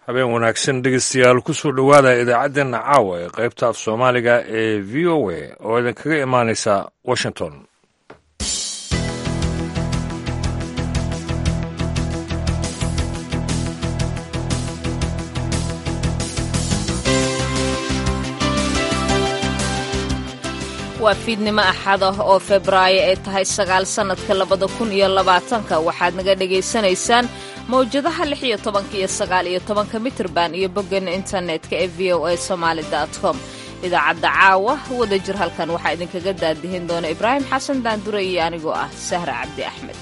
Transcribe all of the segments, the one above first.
habeen wanaagsan dhegeystayaal kusoo dhowaada idaacaddeenna caawa ee qaybta af soomaaliga ee v o a oo idinkaga imaanaysa washington waa fiidnimo axad ah oo febraayo ay tahay sagaal sannadka labada kun iyo labaatanka waxaad naga dhegaysanaysaan mawjadaha lix iyo tobanka iyo sagaal iyo tobanka mitirban iyo boggeena internetka ee v o a somaali com idaacadda caawa wada jir halkan waxaa idinkaga daadihin doona ibraahim xasan daandure iyo anigoo ah sahra cabdi axmed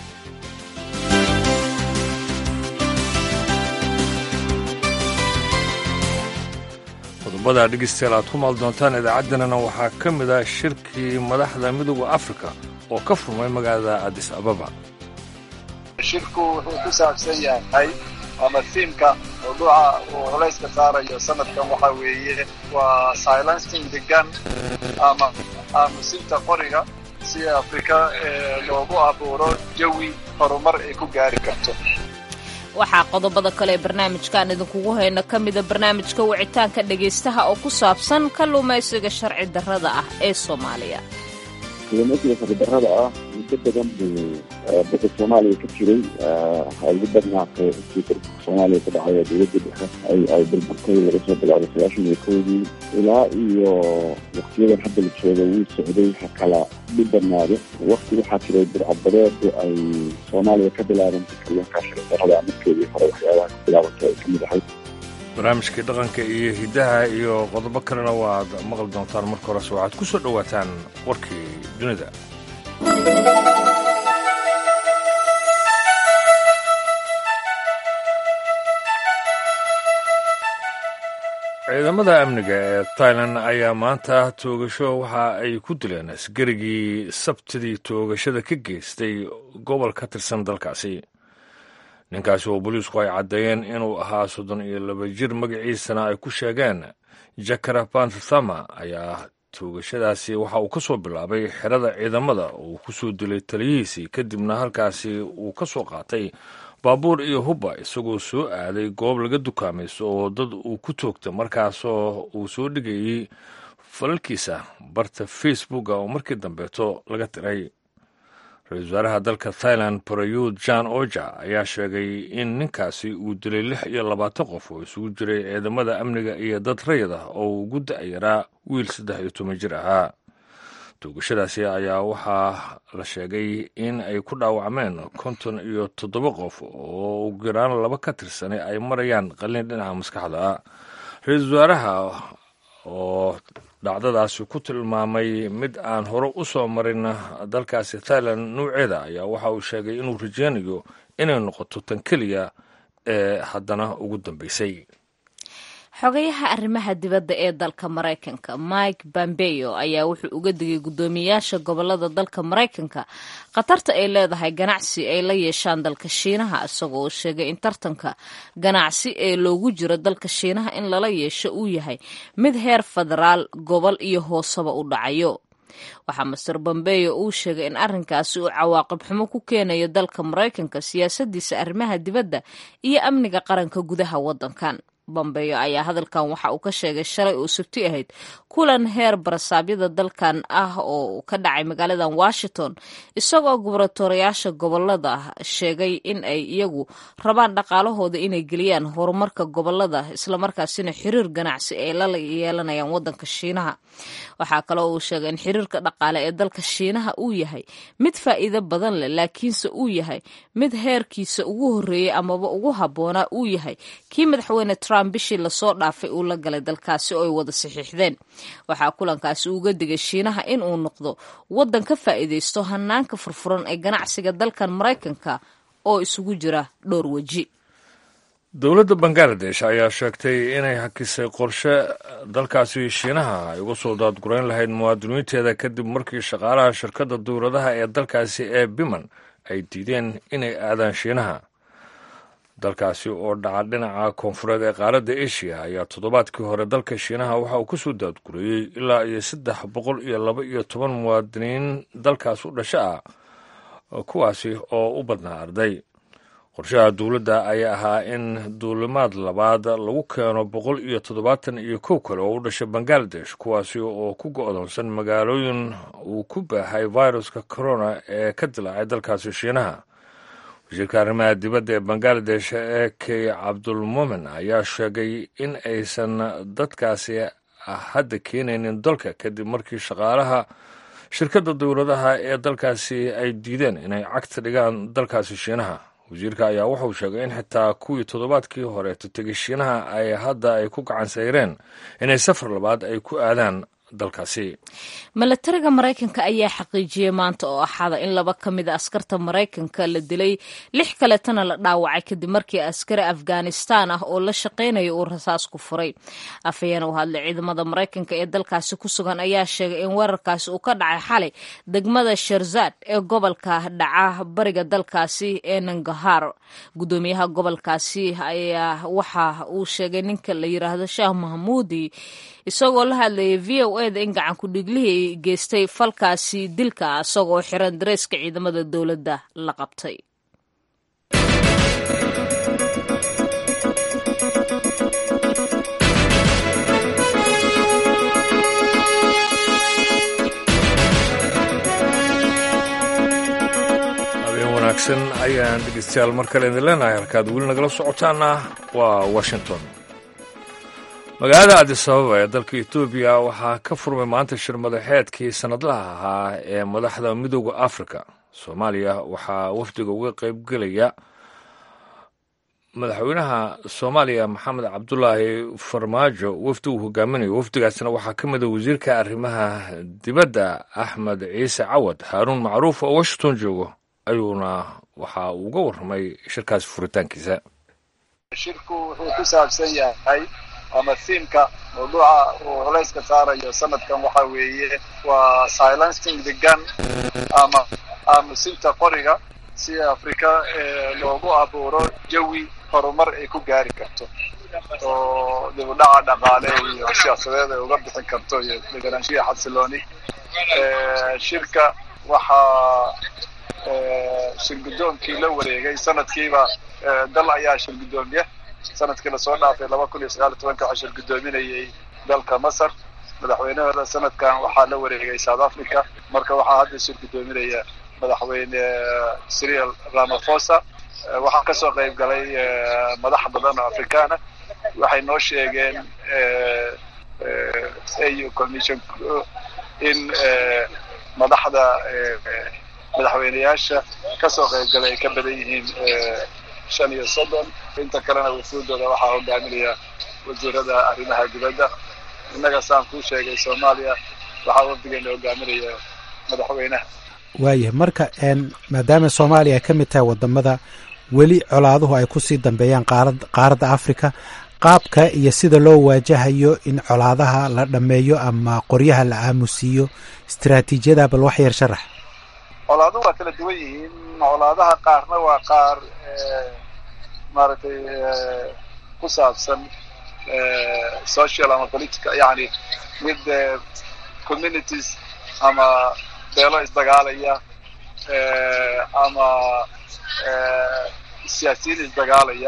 qodobada dhegeystayaal aad ku maal doontaan idaacaddanana waxaa ka mid ah shirkii madaxda midooda afrika oo ka furmay magaalada adis ababa shirku wuxuu ku saabsan yahay ama fiimka mawduuca uu culayska saarayo sanadkan waxaa weeye waa silencing the gun ama aamusinta qoriga si afrika loogu abuuro jawi horumar ay ku gaari karto waxaa qodobada kale ee barnaamijkaan idinkugu hayno ka mida barnaamijka wicitaanka dhegaystaha oo ku saabsan kalluumaysiga sharci darrada ah ee soomaaliya kalluumaysiga sharci darrada ah muddo badan buu badda soomaaliya ka jiray ugu badnaatay intii dalka soomaaliya ku dhacay oo dowladda dhexe ay ay burburtay laga soo bilaabay sagaashan iyo kowdii ilaa iyo waktiyadan hadda la jooga wuu socday ha kala dhibanaado wakti waxaa jiray burcadbadeedu ay soomaaliya ka bilaabantay kalluunka sharci darrada markeedii hore waxyaabaha ka bilaabantay ay ka mid ahayd barnaamijkii dhaqanka iyo hiddaha iyo qodobo kalena waad maqli doontaan marka horese waxaad ku soo dhowaataan warkii dunida ciidamada amniga ee tailan ayaa maanta toogasho waxa ay ku dileen askarigii sabtidii toogashada ka geystay gobol ka tirsan dalkaasi ninkaasi oo booliisku ay caddeeyeen inuu ahaa soddon iyo laba jir magaciisana ay ku sheegeen jakara panthama ayaa toogashadaasi waxa uu ka soo bilaabay xerada ciidamada oo uu ku soo dilay taliyihiisii kadibna halkaasi uu ka soo qaatay baabuur iyo hubba isagoo soo aaday goob laga dukaamaysto oo dad uu ku toogta markaasoo uu soo dhigayey falalkiisa barta facebooka oo markii dambeeto laga tiray ra-iisul wasaaraha dalka thailand barayuud jan oja ayaa sheegay in ninkaasi uu dilay lix iyo labaatan qof oo isugu jiray ciidamada amniga iyo dad rayid ah oo ugu da-yaraa wiil saddex iyo toban jir ahaa toogashadaasi ayaa waxaa la sheegay in ay ku dhaawacmeen konton iyo toddoba qof oo ugu yaraan laba ka tirsanay ay marayaan qalin dhinaca maskaxda ah ra-iisul wasaaraha oo dhacdadaasi ku tilmaamay mid aan hore u soo marin dalkaasi thailand nuuceeda ayaa waxa uu sheegay inuu rajeynayo inay noqoto tan keliya ee haddana ugu dambeysay xogayaha arrimaha dibadda ee dalka maraykanka mike bambeyo ayaa wuxuu uga digay guddoomiyayaasha gobolada dalka maraykanka khatarta ay leedahay ganacsi ay la yeeshaan dalka shiinaha isagoo uu sheegay in tartanka ganacsi ee loogu jiro dalka shiinaha in lala yeesho uu yahay mid heer federaal gobol iyo hoosaba u dhacayo waxaa master bombeyo uu sheegay in arrinkaasi uu cawaaqib xumo ku keenayo dalka maraykanka siyaasadiisa arrimaha dibadda iyo amniga qaranka gudaha waddankan bombeyo ayaa hadalkan waxa uu ka sheegay shalay oo sabti ahayd kulan heer barasaabyada dalkan ah oo ka dhacay magaaladan washington isagoo gubernatoriyaasha gobolada sheegay in ay iyagu rabaan dhaqaalahooda inay geliyaan horumarka gobolada islamarkaasina xiriir ganacsi ay la yeelanayaan wadanka shiinaha waxaa kaloo uu sheegay in xiriirka dhaqaale ee dalka shiinaha uu yahay mid faa'iido badan leh laakiinse uu yahay mid heerkiisa ugu horreeyey amaba ugu habboonaa uu yahay kii madaxweyne trump bishii lasoo dhaafay uu la galay dalkaasi oo ay wada saxiixdeen waxaa kulankaasi uga digay shiinaha in uu noqdo waddan ka faa'iidaysto hanaanka furfuran ee ganacsiga dalkan maraykanka oo isugu jira dhowr weji dowladda bangaladesh ayaa sheegtay inay hakisay qorshe dalkaasi shiinaha ay uga soo daadgurayn lahayd muwaadiniinteeda kadib markii shaqaalaha shirkadda dowladaha ee dalkaasi ee biman ay diideen inay aadaan shiinaha dalkaasi oo dhaca dhinaca koonfureed ee qaaradda asia ayaa toddobaadkii hore dalka shiinaha waxa uu ka soo daadgureeyey ilaa iyo saddex boqol iyo laba iyo toban muwaadiniin dalkaas u dhasho ah kuwaasi oo u badnaa arday qorshaha dowladda ayaa ahaa in duulimaad labaad lagu keeno boqol iyo toddobaatan iyo kow kale oo u dhashay bangaladesh kuwaasi oo ku go-doonsan magaalooyin uu ku baahay viruska corona ee ka dilaacay dalkaasi shiinaha wasiirka arrimaha dibadda ee bangaladesh ee key cabdulmumin ayaa sheegay in aysan dadkaasi hadda keenaynin dalka kadib markii shaqaalaha shirkadda dowladaha ee dalkaasi ay diideen inay cagta dhigaan dalkaasi shiinaha wasiirka ayaa wuxuu sheegay in xitaa kuwii toddobaadkii horeeto tegay shiinaha ay hadda ay ku gacan sayreen inay safar labaad ay ku aadaan dalkaasi milatariga maraykanka ayaa xaqiijiyey maanta oo axada in laba ka mid a askarta maraykanka la dilay lix kaleetana la dhaawacay kadib markii askari afghanistan ah oo la shaqaynaya uu rasaas ku furay afhayeen u hadlay ciidamada maraykanka ee dalkaasi ku sugan ayaa sheegay in weerarkaasi uu ka dhacay xalay degmada sharzad ee gobolka dhaca bariga dalkaasi ee nangahar gudoomiyaha gobolkaasi ayaa waxa uu sheegay ninka la yiraahdo shaah mahmuudi isagoo la hadlayay v o eda in gacan ku-dhiiglihii geystay falkaasi dilka isagoo xiran dareeska ciidamada dowladda la qabtay habeen wanaagsan ayaan dhegeystayaal mar kale idin leenahay halkaad weli nagala socotaana waa washington magaalada adisababa ee dalka etoobiya waxaa ka furmay maanta shir madaxeedkii sannadlaha ahaa ee madaxda midooda afrika soomaaliya waxaa wafdiga uga qaybgelaya madaxweynaha soomaaliya maxamed cabdulaahi farmaajo wafdi uu hogaaminayo wafdigaasna waxaa ka mida wasiirka arrimaha dibadda axmed ciise cawad haaruun macruuf oo washington joogo ayuuna waxa uu uga warramay shirkaasi furitaankiisa shirku wuxuu ku saabsan yahay ama thiimka mawduuca uu culayska saarayo sanadkan waxa weeye waa silencing the gun ama aamusinta qoriga si afrika loogu abuuro jawi horumar ay ku gaari karto oo dibudhaca dhaqaale iyo siyaasadeed ay uga bixin karto iyo deganaanshiya xasilooni shirka waxaa shirgudoonkii la wareegay sanadkiiba dal ayaa shirgudoomiya sanadkii lasoo dhaafay laba kun iyo sagaal iyo tobanka waxaa shirgudoominayay dalka masar madaxweynahooda sanadkan waxaa la wareegay south africa marka waxaa hadda shirgudoominaya madaxweyne cyril ramaphosa waxaa kasoo qayb galay madax badan oo afrikaana waxay noo sheegeen au commission in madaxda madaxweyneyaasha kasoo qayb galay ay ka badan yihiin shan iyo soddon inta kalena wafuudooda waxaa hogaaminaya wasiirada arrimaha dibadda innaga saan kuu sheegay soomaaliya waxaa wafdigeena hogaaminaya madaxweynaha waayahay marka maadaama soomaaliya ay ka mid tahay wadamada weli colaaduhu ay kusii dambeeyaan qaarad qaaradda africa qaabka iyo sida loo waajahayo in colaadaha la dhammeeyo ama qoryaha la aamusiiyo istaraatiijiyada bal wax yar sharax colaaduhu waa kala duwan yihiin colaadaha qaarna waa qaar maaragtay ku saabsan social ama political yani mid communities ama beelo isdagaalaya ama siyaasiyiin isdagaalaya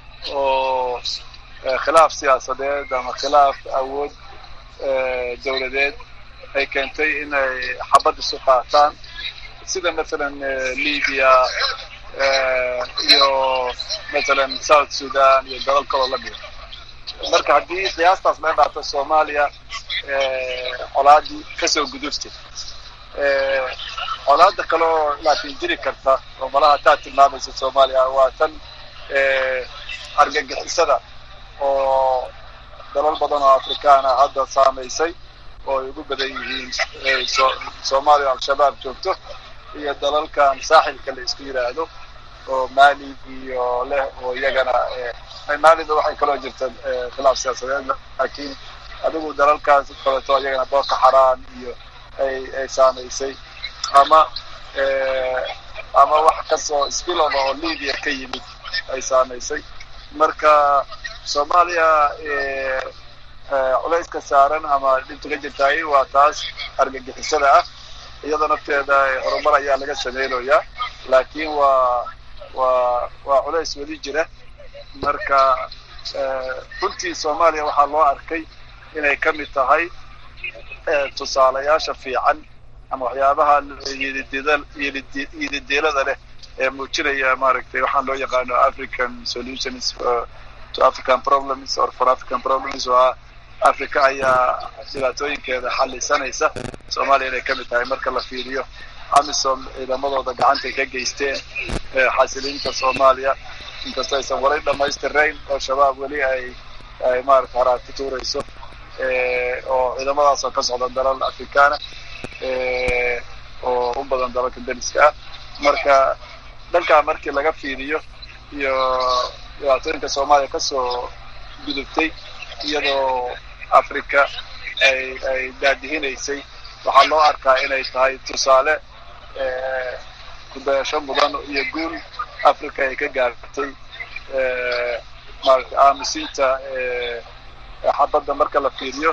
oo khilaaf siyaasadeed ama khilaaf awood dowladeed ay keentay inay xabad isu qaataan sida masalan libya iyo masalan south sudan iyo dalal kaloo la mida marka haddii qiyaastaas laga dhaato soomaaliya colaadii kasoo guduftay colaada kaleo laakiin jiri karta oo malaha taa tilmaamaysa soomaaliya waa tan argagixisada oo dalal badan oo afrikaana hadda saamaysay oo ay ugu badan yihiin soomaaliya al-shabaab joogto iyo dalalkan saaxilka la isku yidhaahdo oo mali iyo leh oo iyagana maalida waxay kaloo jirta khilaaf siyaasadeed laakiin adigu dalalkaas kaleto iyagana boorka xaraan iyo ay ay saamaysay ama ama wax kasoo spilova oo libya ka yimid ay saamaysay marka soomaaliya culayska saaran ama dhibta ka jirtaay waa taas argagixisada ah iyada nafteeda horumar ayaa laga sameynayaa laakiin waa waa waa culays weli jira marka runtii soomaaliya waxaa loo arkay inay ka mid tahay tusaalayaasha fiican ama waxyaabaha yidideelada leh ee muujinaya maaragtay waxaan loo yaqaano african solutions to african problems or for african problems oo ah africa ayaa dhibaatooyinkeeda xallisanaysa soomaaliya inay ka mid tahay marka la fiiriyo amisom ciidamadooda gacantay ka geysteen xasilinta soomaaliya inkastoo aysan wali dhamaystirayn oo shabaab weli ay ay maarata haraati tuurayso oo ciidamadaas oo ka socda dalal afrikaana oo u badan dalalka dariska ah marka dhankaa markii laga fiiriyo iyo dhibaatooyinka soomaaliya kasoo gudubtay iyadoo africa ay ay daadihinaysay waxaa loo arkaa inay tahay tusaale kudayasho mudan iyo guul africa ay ka gaartay maarata aamusinta xabadda marka la fiiriyo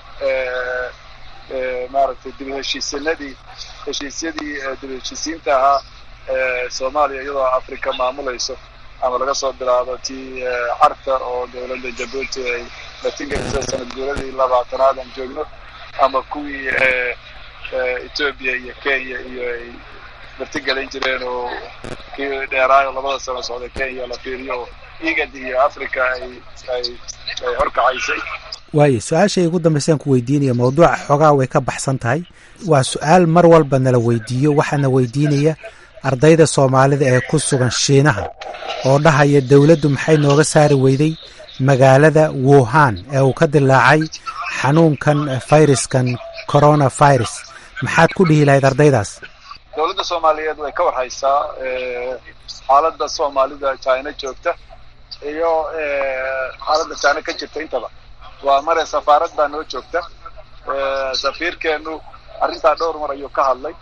maaragtay dib heshiisanadii heshiisyadii dib heshiisiinta ahaa soomaaliya iyadoo africa maamulayso ama laga soo bilaabo tii carta oo dowladda jabuuti ay latingaisa sanad guuradii labaatanaad aan joogno ama kuwii ethoobia iyo kenya iyo ay martigelin jireen oo kii dheeraayo labada sano socda kenya la fiiriyo oo igad iyo africa ay ay ay horkacaysay waayo su-aashay ugu dambaysaan ku weydiinaya mawduuca xoogaa way ka baxsan tahay waa su-aal mar walba nala weydiiyo waxaana weydiinaya ardayda soomaalida ee ku sugan shiinaha oo dhahaya dowladdu maxay nooga saari weyday magaalada wuhan ee uu ka dilaacay xanuunkan fayraskan corona virus maxaad ku dhihi lahayd ardaydaas dowladda soomaaliyeed way ka warhaysaa xaaladda soomaalida china joogta iyo xaaladda china ka jirta intaba waa mare safaarad baa noo joogta safiirkeenu arrintaa dhowr mar ayuu ka hadlay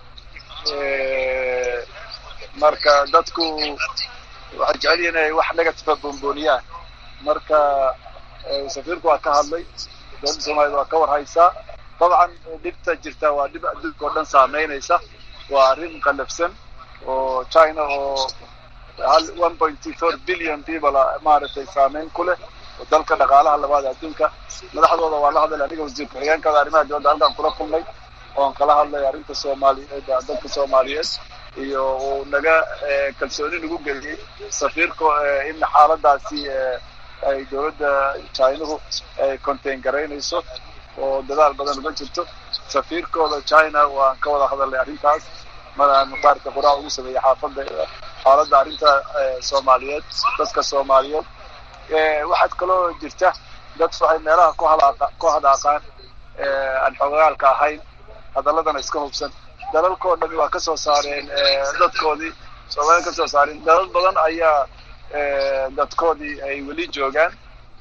marka dadku waxay jecel yihin inay wax negativa boonbooniyaan marka safiirku waa ka hadlay dowladda soomaaliyed waa ka warhaysaa dabcan dhibta jirta waa dhib adduunka oo dhan saameynaysa waa arrin qalafsan oo china oo hal one point four billion people maaragtay saameyn ku leh oo dalka dhaqaalaha labaad adduunka madaxdooda waa la hadlay aniga wasiir ku-xigeenkooda arrimaha dibadda halkaan kula kulnay oon kala hadlay arrinta soomaaliyeed dalka soomaaliyeed iyo uu naga kalsooni nagu geliyey safiirka in xaaladaasi ay dowladda chinuhu ay contain garaynayso oo dadaal badan uga jirto safiirkooda china waan ka wada hadalnay arrintaas maraan maarata qoraa ugu sameeyey xaafadda xaaladda arrinta soomaaliyeed dadka soomaaliyeed waxaad kaloo jirta dad waxay meelaha ku halaaqa ku hadaaqaan aan xoogagaalka ahayn hadaladana iska hubsan dalalkao dhami waa kasoo saareen dadkoodii soomaaliya kasoo saareen dalal badan ayaa dadkoodii ay weli joogaan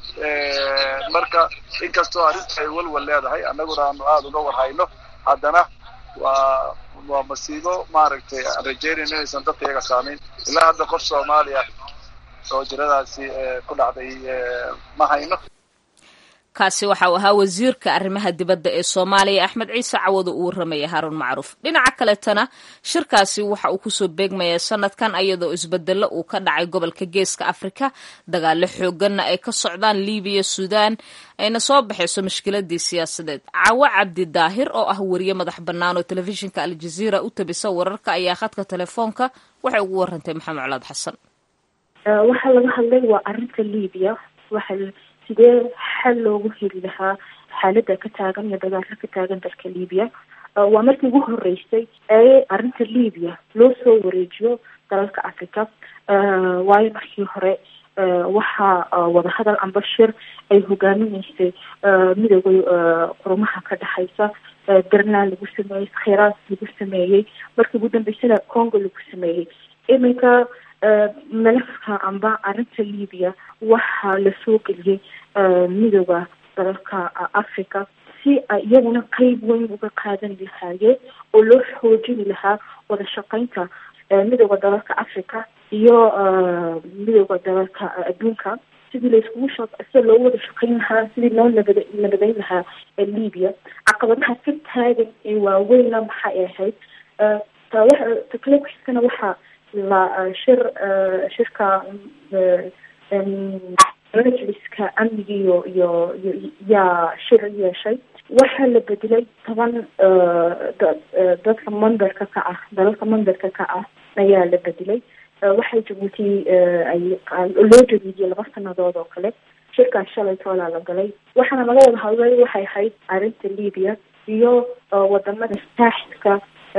marka inkastoo arrinta ay walwal leedahay annaguna aanu aada uga warhayno haddana waa waa masiibo maaragtay aan rajeynayno inaysan dadka iyaga saamayn ilaa hadda qof soomaaliya oo jiradaasi ku dhacday ma hayno kaasi waxa uu ahaa wasiirka arrimaha dibadda ee soomaaliya axmed ciise cawado uu warramaya haaruun macruuf dhinaca kaletana shirkaasi waxa uu kusoo beegmaya sanadkan iyadoo isbedelo uu ka dhacay gobolka geeska afrika dagaalo xooganna ay ka socdaan libiya suudaan ayna soo baxayso mushkiladii siyaasadeed cawo cabdi daahir oo ah wariye madax bannaan oo telefishinka aljaziira u tabisa wararka ayaa khadka telefoonka waxay ugu warantay maxamed colaad xasan waxaa laga hadlay waa arinta libiya waxa sidee xal loogu heli lahaa xaalada ka taagan iyo dagaalka ka taagan dalka libiya waa markii ugu horeysay ee arrinta libiya loo soo wareejiyo dalalka africa waayo markii hore waxaa wadahadal amba shir ay hogaaminaysay midooda qurumaha ka dhexaysa berland lagu sameeyey khiraas lagu sameeyey markii ugu dambeysana congo lagu sameeyey iminka malafka amba arrinta libiya waxaa lasoo geliyey midooda dalalka africa si ay iyaguna qeyb weyn uga qaadan lahaayeen oo loo xoojini lahaa wada shaqeynta midooda dalalka africa iyo midooda dalalka adduunka sidii laiskugu sha sida loo wada shaqeyn lahaa sidii loo nabad nabadeyn lahaa libya caqabadaha ka taagan ee waaweynna maxay ahayd tawaxa takale kuxiskana waxaa la shir shirka majliska amnigiiyo iyo iyo yaa shir yeeshay waxaa la bedelay toban dadka mandarka ka ah dalalka mandarka ka ah ayaa la bedelay waxay jabuuti ay loo jadiidiyey laba sanadood oo kale shirkaas shalay toolaa la galay waxaana laga wada hadlay waxay ahayd arrinta libiya iyo wadamada saaxilka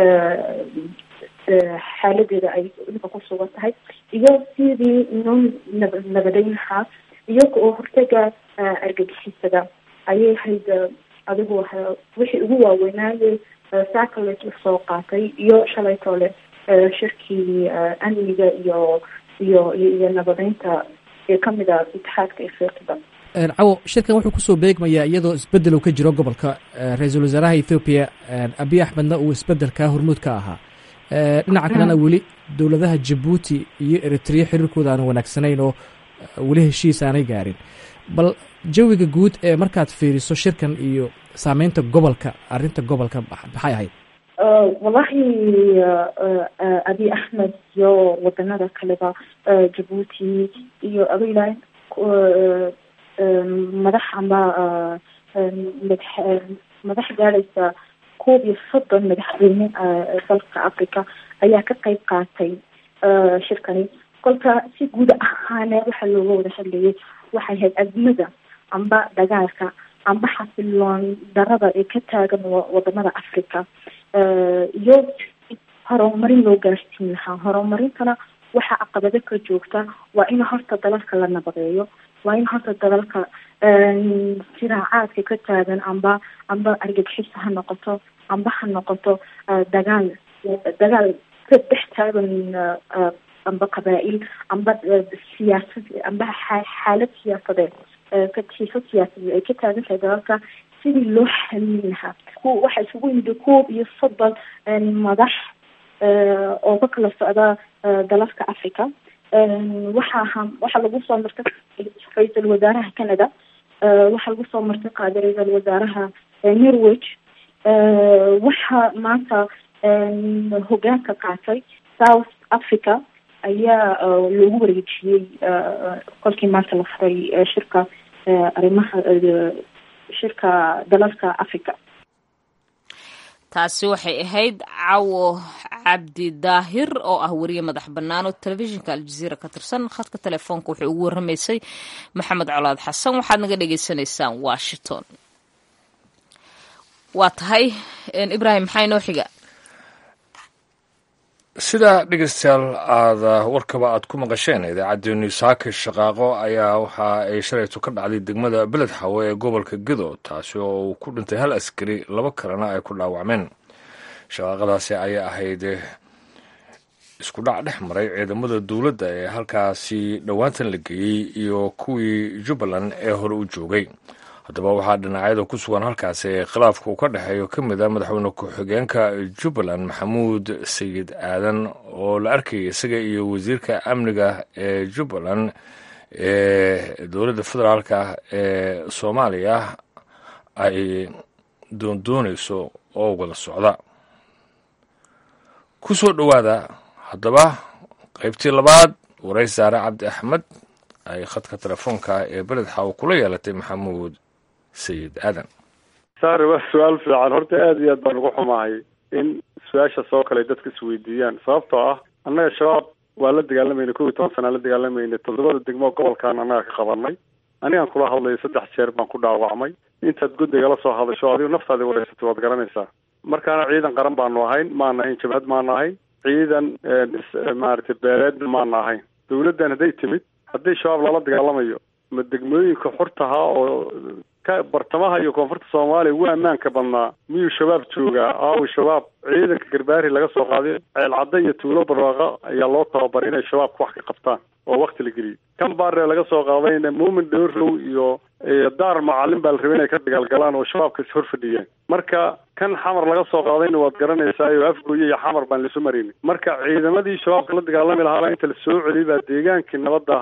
xaaladeeda ay imika ku sugan tahay iyo sidii inoo nab nabadeyn lahaa iyo oo hortaga argagixisada ayay ahayd adigu wixii ugu waaweynaaye saclet lasoo qaatay iyo shalay toole shirkii amniga iyo iyo iyo nabadeynta ee kamid a itixaadka afriqida cawo shirkan wuxuu kusoo beegmayaa iyadoo isbedel uu ka jiro gobolka ra-iisul wasaaraha ethoobiya abiy axmedna uu isbedelkaa hormuud ka ahaa dhinaca kalena weli dowladaha jabuuti iyo eritrea xiriirkooda aanu wanaagsanayn oo weli heshiis aanay gaarin bal jawiga guud ee markaad fiiriso shirkan iyo saameynta gobolka arrinta gobolka maxay ahayd wallahi abiy axmed iyo wadanada kaleba jabuuti iyo abayla madax amba madax madax gaadhaysa koob iyo soddon madaxweyne dalka africa ayaa ka qeyb qaatay shirkani kolka si guud ahaane waxaa looga wada hadlayay waxay ahayd azmada amba dagaalka amba xasiloon darada ee ka taagan wadamada africa iyo horumarin loo gaarsiin lahaa horumarintana waxaa caqabado ka joogta waa in horta dalalka la nabadeeyo waa in horta dalalka siraacaadka ka taagan amba amba argagixisa ha noqoto amba ha noqoto dagaal dagaal ka dhex taagan amba qabaa-il amba siyaasad amba xaalad siyaasadeed katiifo siyaasadeed ay ka taagan tahay dalalka sidii loo xalin lahaa waxaa isugu yimid koob iyo soddon madax oo ka kala socda dalalka africa waxaa waxaa lagu soo martay ra-iisul wasaaraha canada waxaa lagu soo martay qaaday ra-iisul wasaaraha norweg waxaa maanta hogaanka qaatay south africa ayaa loogu wareejiyey kolkii maanta la furay shirka arrimaha shirka dalalka africa taasi waxay ahayd cawo cabdi daahir oo ah wariye madax bannaan oo telefishinka aljaziira ka tirsan khadka telefoonka wuxuu ugu warramaysay maxamed colaad xasan waxaad naga dhagaysanaysaan washington waa tahay ibrahim maxaa inoo xiga sida dhegeystayaal aada warkaba aad ku maqasheen idaacaddeennu saaka shaqaaqo ayaa waxa ay shalayto ka dhacday degmada beled xawe ee gobolka gedo taasi oo uu ku dhintay hal askari laba kalena ay ku dhaawacmeen shaqaaqadaasi ayaa ahayd isku dhac dhex maray ciidamada dowladda ee halkaasi dhowaantan la geeyey iyo kuwii jubbaland ee hore u joogay haddaba waxaa dhinacyada ku sugan halkaasi ee khilaafka uu ka dhexeeyo ka mid a madaxweyne ku-xigeenka jubbaland maxamuud sayid aadan oo la arkayay isaga iyo wasiirka amniga ee jubbaland ee dowladda federaalka ee soomaaliya ay doondoonayso oo wada socda ku soo dhowaada haddaba qaybtii labaad warays saare cabdi axmed ay khadka telefoonka ee beled xaw kula yeelatay maxamuud sayid aadan saare waa su-aal fiican horta aada iyo aad baan ugu xumahay in su-aasha soo kale dadka isweydiiyaan sababtoo ah annaga shabaab waa la dagaalamayna kow iyo toban sanaa la dagaalamayna toddobada degmo gobolkan annaga ka qabanay anigaan kula hadlayo saddex jeer baan ku dhaawacmay intaad guddiga la soo hadasho adigu naftaadi wareysatay waad garanaysaa markaana ciidan qaran baanu ahayn maana ahayn jabhad maana ahayn ciidan maaragtay beeleedna maana ahayn dawladdan hadday timid haddii shabaab lala dagaalamayo ma degmooyinka xurtahaa oo ka bartamaha iyo koonfurta soomaaliya ugu ammaanka badnaa miyuu shabaab joogaa aawi shabaab ciidanka garbaari laga soo qaaday ceelcadda iyo tuulo barwaaqa ayaa loo tababaray inay shabaabka wax ka qabtaan oo wakti la geliyay kan baaree laga soo qaadayna muumin dhowrow iyo daar macalin baa la rabay inay ka dagaalgalaan oo shabaabka is hor fadhiyeen marka kan xamar laga soo qaadayna waad garanaysaa oo afgooye iyo xamar baan laisu maraynin marka ciidamadii shabaabka la dagaalami lahaabaa inta la soo celiyay baa deegaankii nabadda ahaa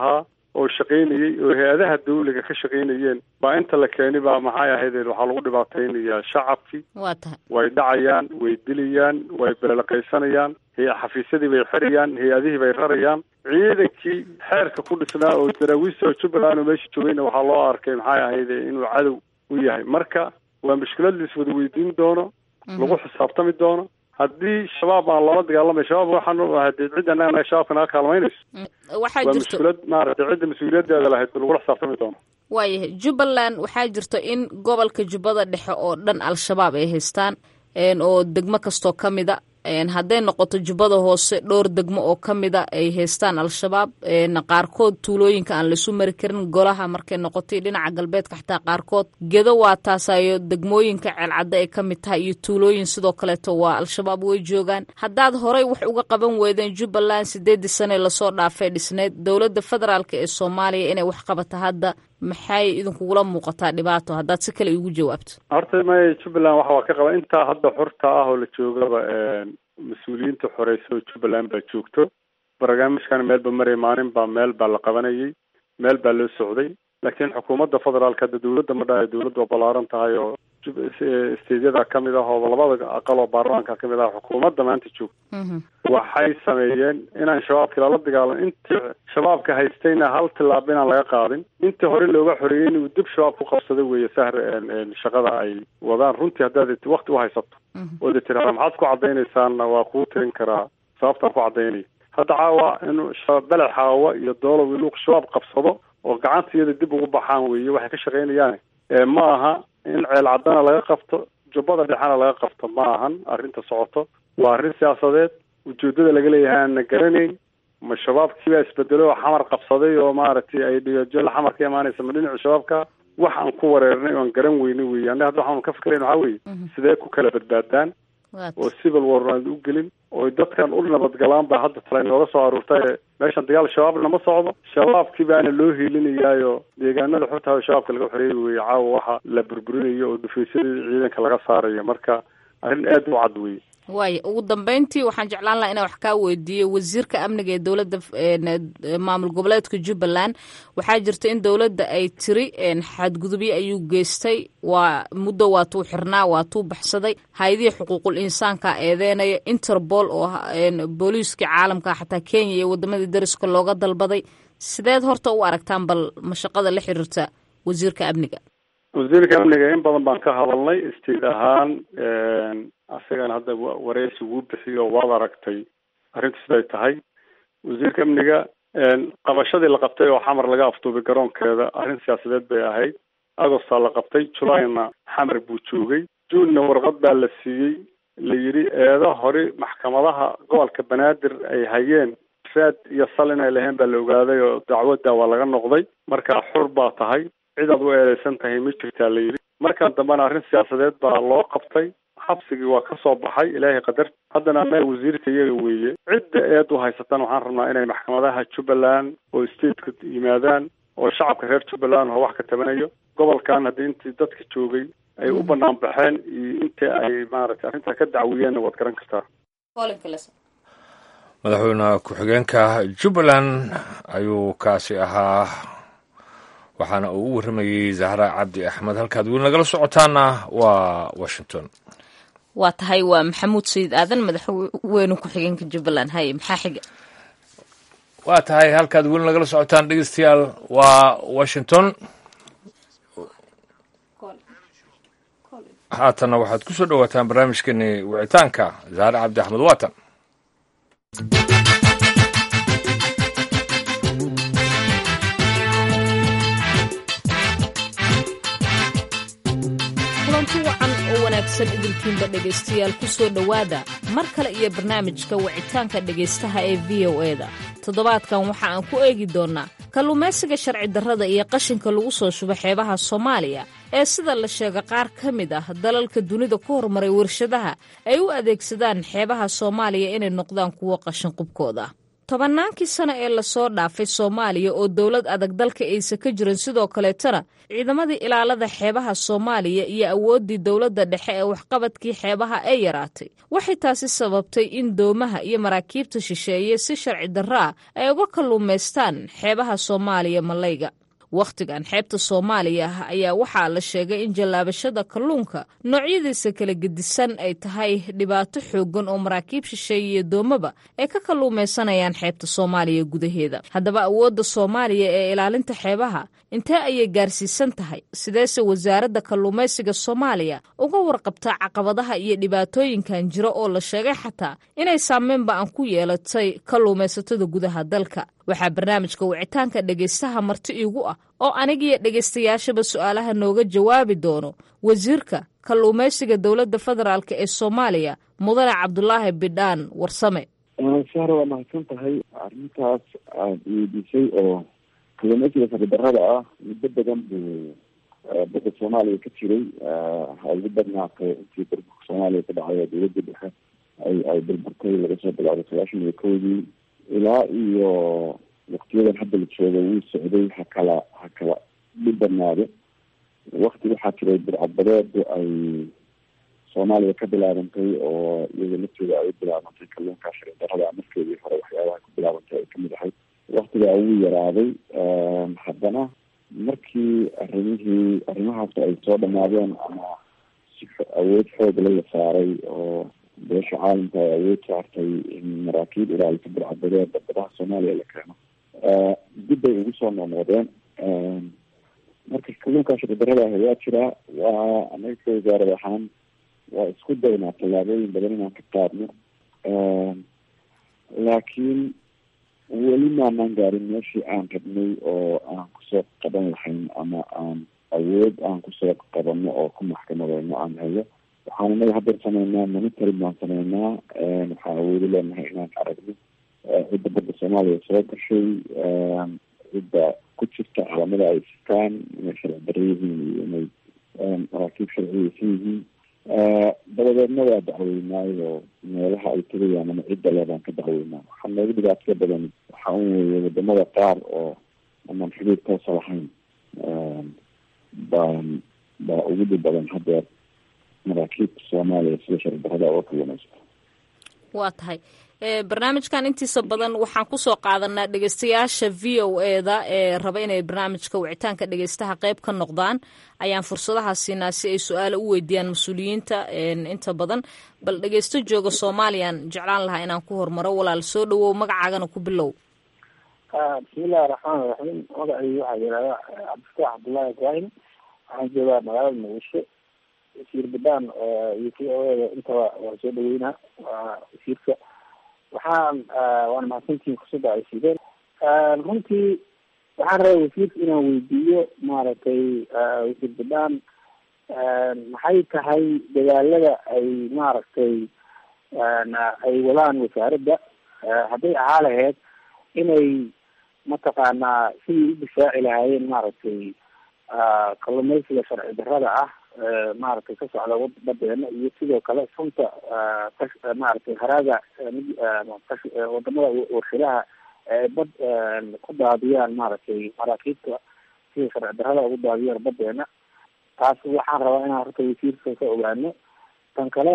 oo shaqaynayey oo hay-adaha dawliga ka shaqaynayeen baa inta la keeni baa maxay ahaydeen waxaa lagu dhibaataynayaa shacabkii waa tahay way dhacayaan way dilayaan way beelaqaysanayaan xafiisyadii bay xirayaan hay-adihii bay rarayaan ciidankii xeerka ku dhisnaa oo daraawiista oo jubbaland oo meesha joogayna waxaa loo arkay maxay ahayde inuu cadow u yahay marka waa mushkilad la iswada weydiin doono lagu xisaabtami doono haddii shabaab aan loola dagaalamay shabaab waxaan hadee cidda annaga shabaabka naga kaalmaynayso waxaa waa jirto mushkilad maaragtay cidda mas-uuliyadeeda lahayd lagula xisaabtami doono waayahay jubbaland waxaa jirto in gobolka jubbada dhexe oo dhan al-shabaab ay haystaan een oo degmo kastoo ka mida een hadday noqoto jubbada hoose dhowr degmo oo ka mida ay haystaan al-shabaab een qaarkood tuulooyinka aan laisu mari karin golaha markay noqotay dhinaca galbeedka xitaa qaarkood gedo waa taasayo degmooyinka ceelcadda ay ka mid tahay iyo tuulooyin sidoo kaleeto waa al-shabaab way joogaan haddaad horey wax uga qaban weydeen jubbaland sideedii sane lasoo dhaafay dhisneyd dowladda federaalk ee soomaaliya inay wax qabata hadda maxay idinkugula muuqataa dhibaato haddaad si kale igu jawaabto horta may jubbaland waxa waa ka qaba intaa hadda xurta ah oo la joogaba mas-uuliyiinta xoreysa oo jubbaland baa joogto barnaamijkan meelba maray maalin baa meel baa la qabanayay meel baa loo socday laakiin xukuumadda federaalka hadda dawladda ma dhahay dawladdu waa ballaaran tahay oo steydyada kamid ah oo labada aqal oo baarlamaanka kamid ah xukuumadda maanta joogto waxay sameeyeen inaan shabaabkii lala dagaalan intii shabaabka haystayna hal tilaab inaan laga qaadin intii hore looga xoreeyey inuu dib shabaab ku qabsado weeye sahr shaqada ay wadaan runtii haddaad wakti uhaysato oo de tiraada maxaad ku cadaynaysaanna waa kuu tirin karaa sababtaan ku cadaynaya hadda caawa inuu beled xaawa iyo doolow inuu shabaab qabsado oo gacanta iyada dib ugu baxaan weeye waxay ka shaqaynayaan ma aha in ceel caddana laga qabto jubbada dhexena laga qabto ma ahan arrinta socoto waa arrin siyaasadeed ujeedada laga leeyahay aanna garanayn ma shabaabkii baa isbedelo oo xamar qabsaday oo maaragtay ay dhigajola xamar ka imaanaysa ma dhinaca shabaabka wax aan ku wareernay oan garan weyne weeye annaga hadda waxaanu ka fikirayn waxaa weeye sidee ku kala badbaadaan oo civil war aan u gelin oo dadkan u nabadgalaan baa hadda tala inooga soo aruurtay meeshan dagaal shabaabna ma socdo shabaabkii baana loo hiilinayaayo deegaanada xurta shabaabka laga xoreeyay weeye caawa waxa la burburinayo oo dhufaysyadii ciidanka laga saarayo marka arrin aad u cad weeye waaya ugu dambeyntii waxaan jeclaan lahaa inaan wax kaa weydiiyo wasiirka amniga ee dowladda maamul goboleedka jubbaland waxaa jirta in dowladda ay tiri xadgudubyo ayuu geystay waa muddo waatuu xirnaa waatuu baxsaday hay-adihii xuquuqul insaanka eedeynaya interpol oo booliiskii caalamka xataa kenya iyo wadamadii dariska looga dalbaday sideed horta u aragtaan bal mashaqada la xiriirta wasiirka amniga wasiirka amniga in badan baan ka hadalnay istiid ahaan asagana hadda wareysi wuu bixiyo waad aragtay arrintu siday tahay wasiirka amniga qabashadii la qabtay oo xamar laga afduubay garoonkeeda arrin siyaasadeed bay ahayd agostaa la qabtay julayna xamar buu joogay juunna warqad baa la siiyey la yidhi eedo hore maxkamadaha gobolka banaadir ay hayeen raad iyo sal inay laheen baa la ogaaday oo dacwadda waa laga noqday marka xur baa tahay cid aad u eedeysan tahay ma jirtaa la yidhi markan dambena arrin siyaasadeed baa loo qabtay xabsigii waa ka soo baxay ilaahay qadar haddana annaga wasiirka iyaga weeye cidda eed u haysataan waxaan rabnaa inay maxkamadaha jubbaland oo stateka yimaadaan oo shacabka reer jubbaland oo wax ka tabanayo gobolkan haddii intii dadka joogay ay u banaan baxeen iyo intii ay maaragtay arrintaa ka dacwiyeenna waad garan kartaa madaxweyne ku-xigeenka jubbaland ayuu kaasi ahaa waxaana uu u warramayey zahra cabdi axmed halkaad weli nagala socotaana waa washington waa tahay waa maxamuud sayid aadan madaxweyne ku-xigeenka jubbaland haye maxaa xiga waa tahay halkaad weli nagala socotaan dhegeystayaal waa washington haatanna waxaad ku soo dhowaataan barnaamijkeeni wicitaanka zahre cabdi axmed waatan kulanti wacan oo wanaagsan idinkiinba dhegaystayaal ku soo dhowaada mar kale iyo barnaamijka wicitaanka dhegaystaha ee v o e da toddobaadkan waxa aan ku eegi doonnaa kalluumaysiga sharci darrada iyo qashinka lagu soo shubo xeebaha soomaaliya ee sida la sheega qaar ka mid ah dalalka dunida ku horumaray warshadaha ay u adeegsadaan xeebaha soomaaliya inay noqdaan kuwo qashin qubkooda tobannaankii sano ee lasoo dhaafay soomaaliya oo dowlad adag dalka aysa ka jirin sidoo kaleetana ciidamadii ilaalada xeebaha soomaaliya iyo awooddii dowladda dhexe ee waxqabadkii xeebaha ay yaraatay waxay taasi sababtay in doomaha iyo maraakiibta shisheeye si sharci darro ah ay uga kalluumaystaan xeebaha soomaaliya malayga wakhtigan xeebta soomaaliya ayaa waxaa la sheegay in jallaabashada kalluunka noocyadiisa kala gedisan ay tahay dhibaato xooggan oo maraakiib shisheeye iyo doomaba ay ka kalluumaysanayaan xeebta soomaaliya gudaheeda haddaba awoodda soomaaliya ee ilaalinta xeebaha intee ayay gaarsiisan tahay sideese wasaaradda kalluumaysiga soomaaliya uga warqabtaa caqabadaha iyo dhibaatooyinkan jira oo la sheegay xataa inay saameynba aan ku yeelatay kalluumaysatada gudaha dalka waxaa barnaamijka wicitaanka dhegaystaha marti iigu ah oo anigiyo dhegaystayaashaba su-aalaha nooga jawaabi doono wasiirka kalluumaysiga dowladda federaalk ee soomaaliya mudane cabdulaahi bidhaan warsame sahra waa mahadsan tahay arrintaas aada weydiisay oo kalluumaysiga saridarada ah muddo badan buu badda soomaaliya ka jiray ugu badnaatay intii burburka soomaaliya ka dhacay dowladda dhexe ay ay burburtay laga soo bilaabay sagaashan iyo kowdii ilaa iyo waktiyadan hadda la jooga wuu socday ha kala ha kala dhibanaado wakti waxaa jiray burcadbadeedu ay soomaaliya ka bilaabantay oo iyada laftooda ay u bilaabantay kalluunka sharci darada markeedii hore waxyaabaha ku bilaabantay ay kamid ahayd waktigaa wuu yaraaday haddana markii arrimihii arrimahaas ay soo dhamaadeen ama si awood xoogla la saaray oo beesha caalamka ay awood saartay in maraakiib ilaalisa burcadbadeeda badaha soomaaliya la keeno dib bay ugu soo noqnoqdeen marka kalluunka sharci darada ah ayaa jiraa waa anaga ka wasaarad ahaan waa isku daynaa tallaabooyin badan inaan ka qaadno laakiin weli maanaan gaarin meeshii aan rabnay oo aan kusoo qaban lahayn ama aan awood aan kusoo qabano oo ku maxkamadeyno aan hayo waxaan inaga hadeer sameynaa monitoring baan sameynaa waxaan awoodi leenahay inaan aragno cidda badda soomaaliya soo gashay cidda ku jirta caalamada ay sitaan inay sharci daro yihiin iyo inay maraakiib sharciyeysan yihiin dabadeedna waa dacweynaayo meelaha ay tegayaan ama cidda leebaan ka dacweynaa waxaa noogu dhibaato badan waxaa un weeye wadamada qaar oo amaan xuduud toosa lahayn baan baa ugu dhib badan hadeer maraakiibta soomaaliya sida sharci darada oo kalluumaysta waa tahay barnaamijkan intiisa badan waxaan kusoo qaadanaa dhegeystayaasha v o eda ee raba inay barnaamijka wicitaanka dhegeystaha qeyb ka noqdaan ayaan fursadaha siinaa si ay su-aala u weydiiyaan mas-uuliyiinta inta badan bal dhegeysto jooga soomaaliyaan jeclaan lahaa inaan ku hormaro walaal soo dhawow magacaagana ku bilow bismillahi raxmaan raxiim magacii waxaa yihahda cabdifataax cabdullaahi ibraahim waxaan joogaa magaalada muqdisho wasiir badaan iyo v o eda intaba waa soo dhaweynaa waa wasiirka waxaan waana mahadsantihiin fursadda ay siideen runtii waxaan rabaa wasiirka inaan weydiiyo maaragtay wasiir badaan maxay tahay dadaalada ay maaragtay ay wadaan wasaaradda hadday ahaa lahayd inay mataqaanaa sidii u difaaci lahaayeen maaragtay kalluumaysiga sharci darrada ah maaragtay ka socda badeena iyo sidoo kale sunta maaragtay haraaga wadamada warshadaha ee bad ku daadiyaan maaragtay maraakiibta sida sharci darrada ugu daadiyaan badeena taas waxaan rabaa inaan horta wasiirka ka ogaano tan kale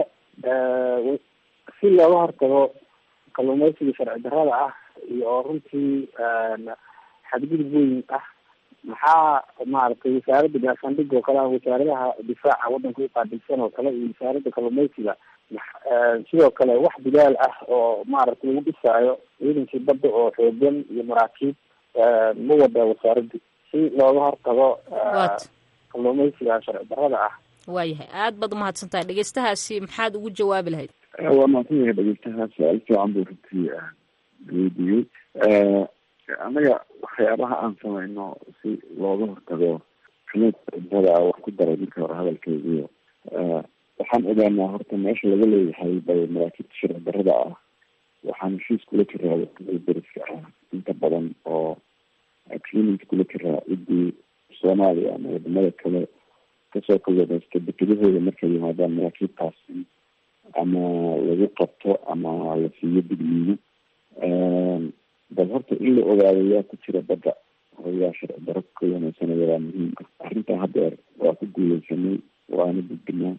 si looga hortago kalluumaysiga sharci darrada ah iyo oo runtii xadgudub weyn ah maxaa maaragtay wasaaradda gaashaandhig oo kale ah wasaaradaha difaaca waddanka uqaabilsan oo kale iyo wasaaradda kalluumaysiga sidoo kale wax bilaal ah oo maaragtay lagu dhisaayo ciidankii badda oo xoogan iyo maraakiib ma wada wasaaraddu si looga hortago kalluumaysiga sharci darrada ah waayahay aad baad umahadsan tahay dhegeystahaasi maxaad ugu jawaabi lahayd waa mahadsan yahay dhegeystahaas su-aal fiican buu runtii weydiiyey annaga waxyaabaha aan samayno si looga hortago xunuudada wax ku daray marka hore hadalkeygiio waxaan ogaanaa horta meesha laga leeyahay bay maraakiibta sharci darrada ah waxaan heshiis kula jiraa wadamada deriska ah inta badan oo agreement kula jiraa ciddii soomaaliya ama wadamada kale kasoo kalluumaysta dekedahooda markay yimaadaan maraakiibtaasi ama lagu qabto ama la siiyo digniino bal horta in la ogaado yaa ku jira badda oo yaa sharci daro ka waneysanaya waa muhiim ah arrintaa haddeer waa ku guuleysanay waana gudbinaa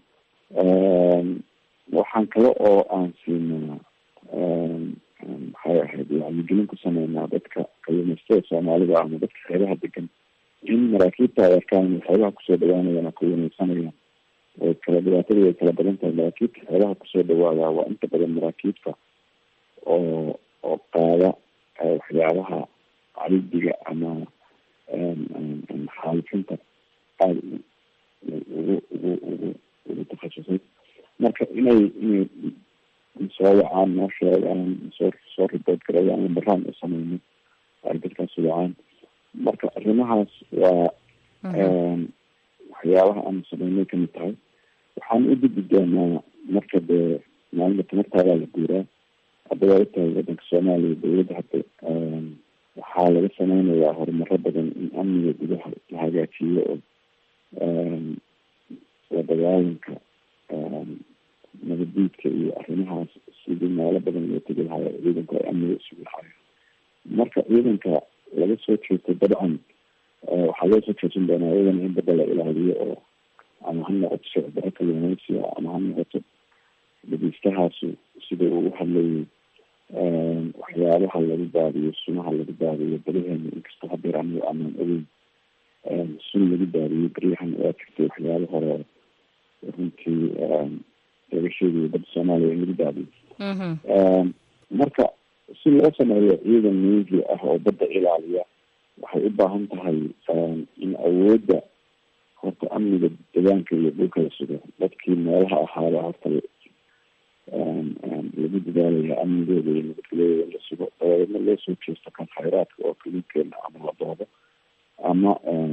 waxaan kale oo aan siinaa maxay ahayd wacyigelin ku sameynaa dadka kalluumaystada soomaalida ama dadka xeebaha degan in maraakiibta ay arkaan inay xeebaha kusoo dhawaanayaan oo ka waneysanayaan way kala dhibaatada way kala badan tahay maraakiibta xeebaha kusoo dhawaadaa waa inta badan maraakiibta oo oo qaada waxyaabaha caridiga ama xaalifinta aada ugu ugu ugu ugu takhasusay marka inay inay soo wacaan noo sheegaan soo soo ribood garayaan lambaraan u sameyno ay dadkaas wacaan marka arrimahaas waa waxyaabaha aanu sameynay kamid tahay waxaan u gudbi doonaa marka dee maalinta tamartaadaa la guuraa hadda waa utahay wadanka soomaaliya dawladda hadda waxaa laga sameynayaa horumaro badan in amniga gudaha la hagaajiyo oo la dagaalanka nabaddiidka iyo arrimahaas sidii meelo badan loo tegi lahayo ciidanku ay amniga isugu lahayo marka ciidanka laga soo jeesto dabcan waxaa loo soo jeesan doonaa iyadana in badda la ilaaliyo oo ama ha noqoto socdaro kalluumeysiga ama ha noqoto dhageystahaasi sida uu hadlayay waxyaabaha lagu baadiyo sunaha lagu baadiyo badaheena inkastoo hadeer anigu aanan ogeyn sun lagu baadiyo beryahan waa jirtay waxyaaba hore runtii laga sheegayo badda soomaaliya in lagu baadiyo marka si loo sameeyo ciidan navy ah oo badda ilaaliya waxay u baahan tahay in awoodda horta amniga deegaanka iyo dhulka la sugo dadkii meelaha ahaaba horta lagu dadaalaya amnigooda iyo nabadgelyadooda in la sugo dabadeedna loo soo jeesto kan khayraadka oo kalinkeena ama la doodo ama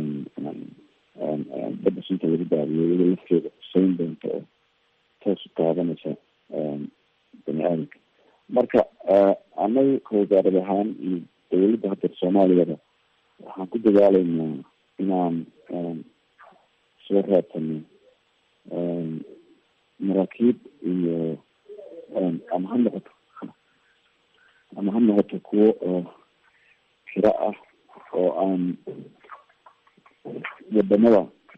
badda sunta lagu baadiyo iyado lafteeda huseyn doonta oo toos u taabanaysa bani aadamka marka annaga ka wasaarad ahaan iyo dawladda hadda soomaaliyada waxaan ku dadaalaynaa inaan soo raadsano maraakiib iyo ama ha noqoto ama ha noqoto kuwo oo kira ah oo aan wadamada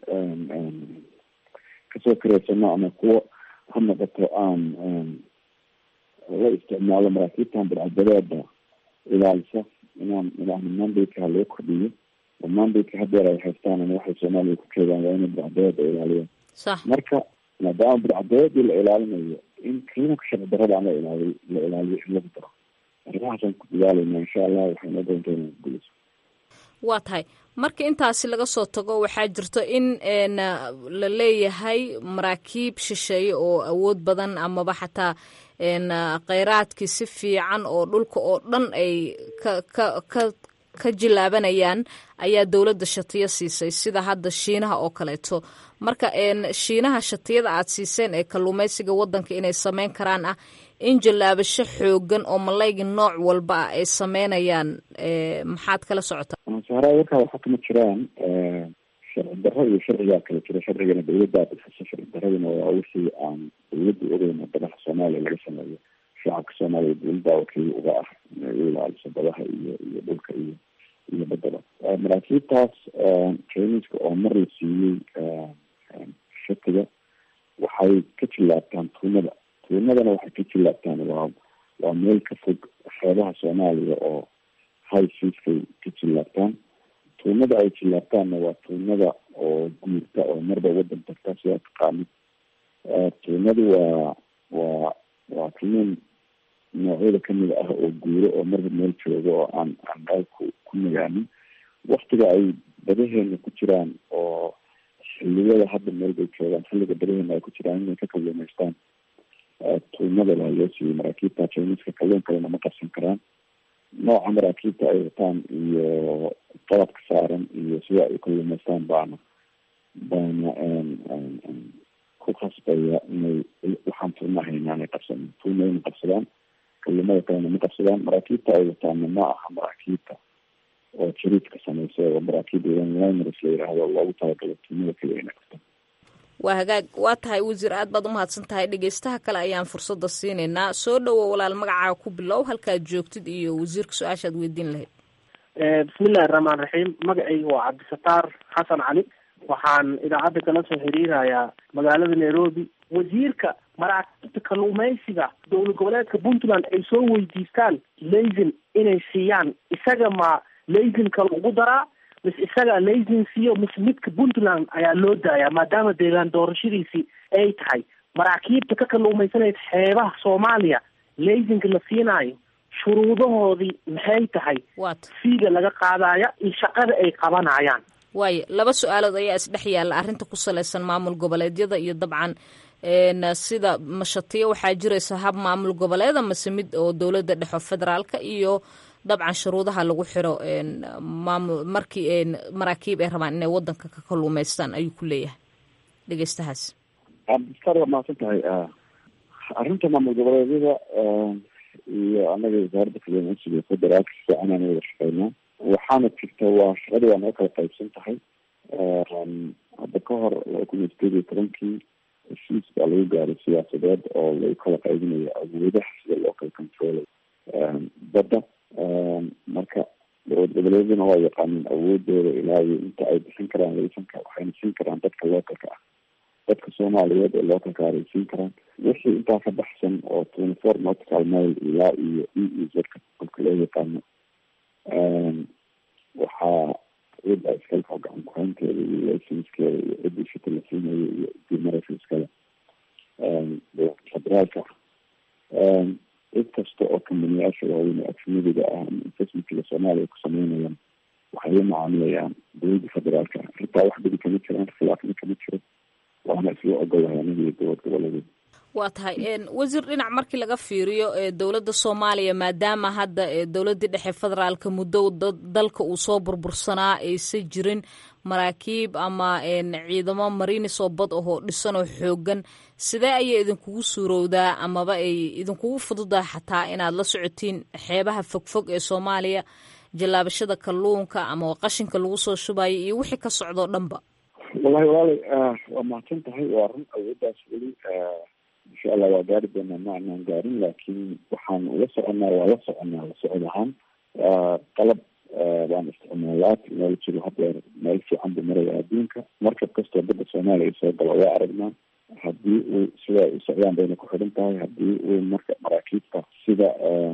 kasoo kareysano ama kuwo ha noqoto aan la isticmaalo maraakiibtan badcadadeeda ilaalisa inaan ilaahna mandayka loo kordhiyo oo mandayka hadeer ay haystaan ama waxay soomaaliya ku jeedaan waa inay badcadeeda ilaaliyaan marka maadaama badcadeedii la ilaalinayo in qiimanka sharci darada aan la ilaaliy la ilaaliyo in lagu daro arrimahaasaan ku dadaalayna insha allah waxay noo doonta inaan guuleyso waa tahay marka intaasi laga soo tago waxaa jirto in la leeyahay maraakiib shisheeye oo awood badan amaba xataa kheyraadkii si fiican oo dhulka oo dhan ay ka ka ka ka jilaabanayaan ayaa dowladda shatiyo siisay sida hadda shiinaha oo kaleeto marka shiinaha shatiyada aad siiseen ee kalluumeysiga wadanka inay sameyn karaan ah in jallaabasho xoogan oo malayga nooc walba ah ay sameynayaan maxaad kala socotaa sahraa warkaa waxa kama jiraan sharci darro iyo sharcigaa kala jira sharcigana dawladdaa bixiso sharci daradina waa wixii aan dawladda ogeyn oo badaha soomaaliya laga sameeyo shacabka soomaaliya dawladdaa wakiil uga ah inay u ilaaliso badaha iyo iyo dhulka iyo iyo badaba maraakiibtaas traininska oo mar la siiyey shatiga waxay ka jilaabtaan tuunada tuunadana waxay ka jilaabtaan waa waa meel ka fog xeebaha soomaaliya oo high seaskay ka jilaabtaan tuunada ay jilaabtaanna waa tuunada oo guurta oo marba wadan tagta sidaa taqaanid tuunadu waa waa waa kalluun noocyada kamid ah oo guuro oo marba meel jooga oo aan aan meel ku ku nagaanin waktiga ay badaheena ku jiraan oo xiliyada hadda meel bay joogaan xilliga badaheena ay ku jiraan inay ka kalluumaystaan tuunada baa loo siiyey maraakiibta jiniska kalluun kalena ma qabsan karaan nooca maraakiibta ay wataan iyo qalabka saaran iyo sida ay kalluumaystaan baana baana ku khasbaya inay waxaan tuuna haynaanay qabsanin tuunayna qabsadaan kalluumada kalena ma qabsadaan maraakiibta ay wataana ma aha maraakiibta oo jariidka samaysa oo maraakiib liners la yidhaahdo loogu talagalay tuunada keliya inay qabtaan waa hagaag waa tahay wasiir aad baad umahadsan tahay dhegeystaha kale ayaan fursadda siinaynaa soo dhowo walaal magacaaga ku bilow halkaad joogtid iyo wasiirka su-aashaad weydiin lahayd bismillahi raxmaan raxiim magacayga waa cabdisataar xasan cali waxaan idaacadda kala soo xiriirayaa magaalada nairobi wasiirka maraakiibta kalluumeysiga dowlad goboleedka puntland ay soo weydiistaan laysin inay siiyaan isaga ma laysinka lagu daraa mise isaga laysin siiyo mise midka puntland ayaa loo daayaa maadaama deegaan doorashadiisii ay tahay maraakiibta ka kalluumaysanaysa xeebaha soomaaliya laysinka la siinaayo shuruudahoodii maxay tahay fiiga laga qaadaya iyo shaqada ay qabanayaan waayo laba su-aalood ayaa isdhex yaalla arrinta ku salaysan maamul goboleedyada iyo dabcan sida mashatiyo waxaa jiraysa hab maamul goboleeda mase mid oo dowladda dhexo federaalka iyo dabcan shuruudaha lagu xiro maamul markii maraakiib ay rabaan inay wadanka ka kalluumaystaan ayuu ku leeyahay dhegeystahaas cabdiskar waa mahadsan tahay arrinta maamul goboleedyada iyo anaga wasaaradda kalluumeysiga federaalka si fiican aan wada shaqeynaa waxaana jirta waa shaqadii waa naga kala qaybsan tahay hadda ka hor laba kun iyo sideed iyo tobankii heshiis baa lagu gaaray siyaasadeed oo lagu kala qaybinayo awoodaha sida loo kala controlay badda marka dowlad goboleedyaduna waa yaqaaneen awoodooda ilaa iyo inta ay bixin karaan laysanka waxayna siin karaan dadka localka ah dadka soomaaliyeed ee localka ay siin karaan wixii intaa ka baxsan oo twenty four nautical mile ilaa iyo e e zka kolka loo yaqaano waxaa cida iskale oo gacan kuhaynteeda iyo laysanskeeda iyo cidii shita la siinayo iyo cidii maraysa iskale dowlada federaalka cid kasta oo kambaniyaasha waaweyn ee ajnadiga ah ama investmentkiga soomaaliya ku sameynayaan waxay la macaamilayaan dowladda federaalka arrintaa wax bedi kama jiraan khilaafna kama jiro waana isla ogolahay aniga iyo dowlad goboleedeed waa tahay wasiir dhinac markii laga fiiriyo dowladda soomaaliya maadaama hadda dowladdii dhexe federaalka muddo dalka uu soo burbursanaa aysan jirin maraakiib ama ciidamo marinis oo bad ahoo dhisan oo xoogan sidee ayay idinkugu suurowdaa amaba ay idinkugu fududaa xataa inaad la socotiin xeebaha fogfog ee soomaaliya jallaabashada kalluunka ama qashinka lagu soo shubayo iyo wixii ka socdoo dhanba wallahi walaalay waa mahadsan tahay waa run awooddaas weli insha allah waa gaari doonaa ma anaan gaarin laakiin waxaan ula soconaa waa la soconaa la socod ahaan qalab baan isticmaalaa technologyga hadeer meel fiican buu maraya adduunka markab kastoo badda soomaaliya soo gala waa aragnaa haddii uu sida ay u socdaan bayna ku xidhan tahay haddii uu marka maraakiibta sida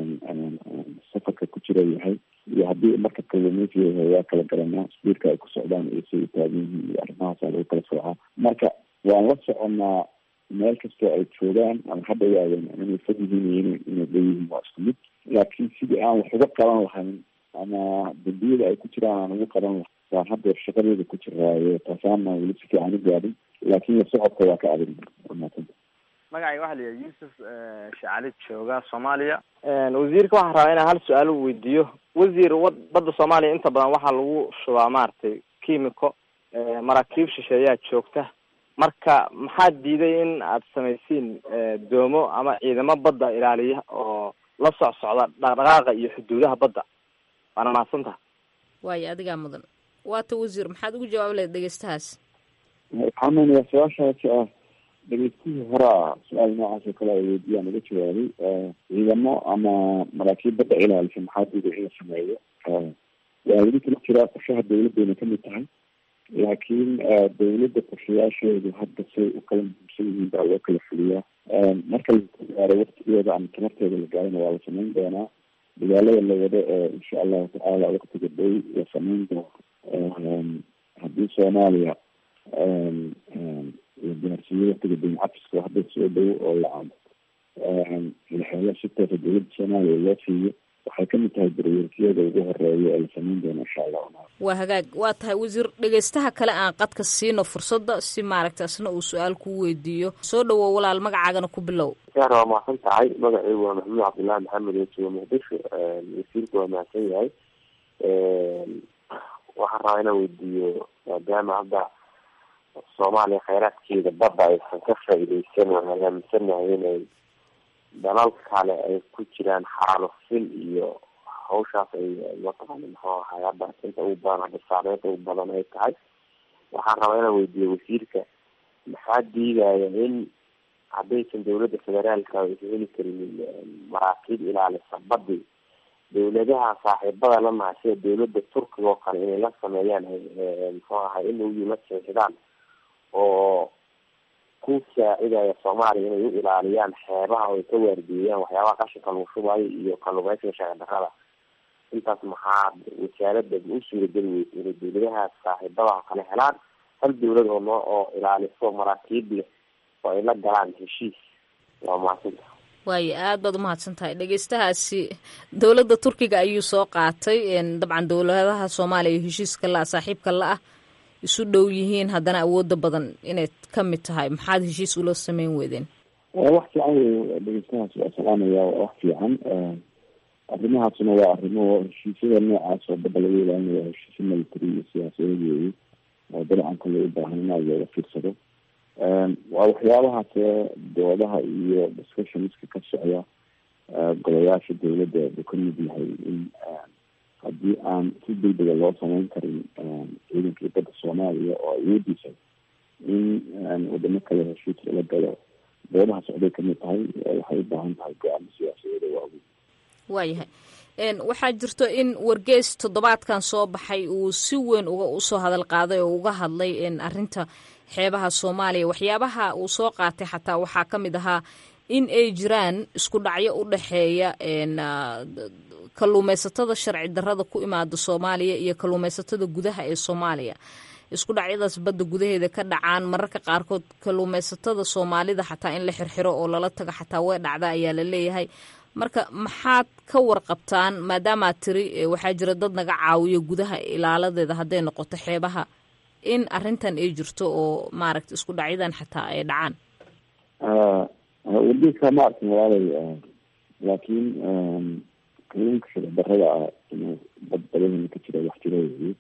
safarka ku jira yahay iyo haddii marka kalluumeysiga yahay waa kala garanaa sbiirka ay ku socdaan iyo siday taagan yihiin iyo arrimahaasaa lagu kala soocaa marka waan la soconaa meel kastoo ay joogaan ama hadda yaadeen ama inay fog yihiin iyo inay leeyihiin waa isku mid laakiin sidii aan wax uga qaban lahayn ama dambiyada ay ku jiraan aan ugu qaban lahayn waan haddeer shaqadeeda ku jiraayo taasaana weli si fiican u gaadhin laakiin la socodka waa ka adag wamaasanta magacayga waxaa la yihaha yuusuf shacali jooga soomaaliya wasiirka waxaan rabaa inaan hal su-aal u weydiiyo wasiir wad badda soomaaliya inta badan waxaa lagu shubaa maaragtay kimiko maraakiib shisheeyaa joogta marka maxaad diiday in aad samaysiin doomo ama ciidamo badda ilaaliya oo la soc socda dhaqdhaqaaqa iyo xuduudaha badda waana mahadsantaha waayo adigaa mudan waata wasiir maxaad ugu jawaabi lahayd dhegeystahaas waxaan meynayaa su-aashaasi ah dhegeystihii horaa su-aal noocaas oo kale ay weydiyaan uga jawaabay ciidamo ama maraakiib badda ilaalisa maxaa diiday in la sameeyo waa lagu tala jiraa qorshaha dawladdeena kamid tahay laakiin dawladda qorshayaasheedu hadda say u kala muhiimsan yihiin baa loo kala fuliyaa marka la gaaro waktigeeda ama tamarteeda la gaarana waa la samayn doonaa magaalada la wado ee insha allahu tacaala waktiga dhow la samayn doono haddii soomaaliya la gaarsiiyo waktiga daymacafiska hadda soo dhow oo la la helo si toosa dawladda soomaaliya loo siiyo waxay kamid tahay daryeelkiyada ugu horeeya ee la samayn doono insha allah waa hagaag waa tahay wasiir dhegeystaha kale aan qadka siino fursadda si maaragta isna uu su-aal kuu weydiiyo soo dhawow walaal magacaagana ku bilow yaar waa mahadsan tahay magacaygu waa maxamuud cabdullaahi maxamed oo jooga muqdisho wasiirku waa mahadsan yahay waxaan rabaa inaan weydiiyo maadaama hadda soomaaliya kheyraadkeeda badda aysan ka faa-ideysan waxaan aaminsanahay inay dalal kale ay ku jiraan xaalufin iyo hawshaas ay mataqaana muxuu ahay hadda inta ugu badan hadda saameynta ugu badan ay tahay waxaan rabaa inaan weydiiyo wasiirka maxaa diidaya in haddaysan dawladda federaalka aysan heli karin maraakiib ilaalisa badi dawladaha saaxiibada la nahay sida dawladda turkiga oo kale inay la sameeyaan muxuu ahay in u la seexdaan oo ku saacidaya soomaaliya inay u ilaaliyaan xeebaha oo ay ka waardiiyaan waxyaabaha qashinka lagu shubayo iyo kalluumeysiga sharci darrada intaas maxaa wasaaradda u suurageli weysa inay dawladahaas saaxiibadaha kale helaan hal dawlad oo noo oo ilaaliso maraakiib leh oo ay la galaan heshiis waa mahadsanta waayo aad baad umahadsan tahay dhegeystahaasi dowladda turkiga ayuu soo qaatay dabcan dowladaha soomaaliya heshiiska la-a saaxiibka la-ah isu dhow yihiin haddana awooda badan inay ka mid tahay maxaad heshiis ula sameyn weydeen wax fiican wey dhegeystahaas waa salaamaya waa wax fiican arrimahaasna waa arrimo heshiisyada noocaas oo badda laga ilaalinaya heshiisya military iyo siyaasadeed weeye oo dabcan kale u baahan in aad looga fiirsado waa waxyaabahaas doodaha iyo discussionska ka socda golayaasha dawladda uu ka mid yahay in haddii aan si degdega loo sameyn karin ciidankii badda soomaaliya oo awoodiisa in wadamo kale heshiis lala galo doodaha socday kamid tahay waxay u baahan tahay go-aamo siyaasadeeda waaweyn waayahay waxaa jirto in wargeys toddobaadkan soo baxay uu si weyn uga usoo hadal qaaday oo uga hadlay arinta xeebaha soomaaliya waxyaabaha uu soo qaatay xataa waxaa ka mid ahaa in ay jiraan isku dhacyo u dhexeeya kalluumeysatada sharci darrada ku imaada soomaaliya iyo kalluumeysatada gudaha ee soomaaliya isku dhacyadaas badda gudaheeda ka dhacaan mararka qaarkood kalluumeysatada soomaalida xataa in la xirxiro oo lala tago xataa way dhacda ayaa la leeyahay marka maxaad ka warqabtaan maadaamaad tiri waxaa jira dad naga caawiyo gudaha ilaaladeeda hadday noqoto xeebaha in arintan ay jirto oo maaragta isku dhacyadan xataa ay dhacaan wardiiska ma arkin walaalay laakiin kalluunka sharci darrada ah inuu bad badahena ka jira wax jira weeye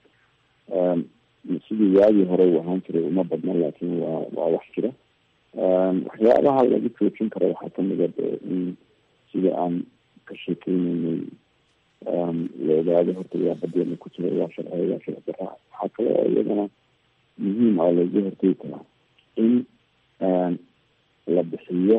sidii waagii hore uu ahaan jiray uma badna laakiin waa waa wax jira waxyaabaha lagu joojin karo waxaa kamid a de in sida aan ka sheekeyneynay la ogaado horta yaa badeena ku jira waa sharciga waa sharci darra waxaa kale oo iyadana muhiim ah laga hortegi karaa in la bixiyo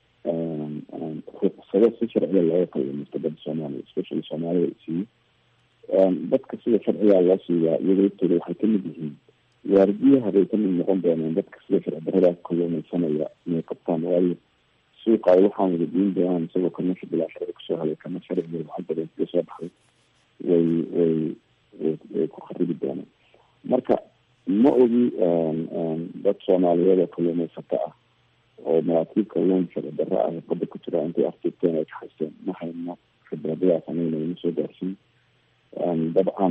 ruqsado si sharciga looga kalluumaysto badda soomaaliya especially soomaalida siiyo dadka sida sharciga loo siiyaa iyaga laftooda waxay kamid yihiin waardiyaha bay kamid noqon doonaan dadka sida sharci darrada kalluumaysanaya inay qabtaan waayo suuqa ay waxaan wada diin doonaan isagoo kana bilaa sharci kusoo helay kana sharciga lacag badan kaga soo baxday way way way ku kharibi doonaan marka ma ogi dad soomaaliyeed oo kalluumaysato ah oo maraakiib kalluun sharci darro ah badda ku jira intay aftirteen ay kaxaysteen ma hayno khibradadaa sameynayna soo gaarsiin dabcan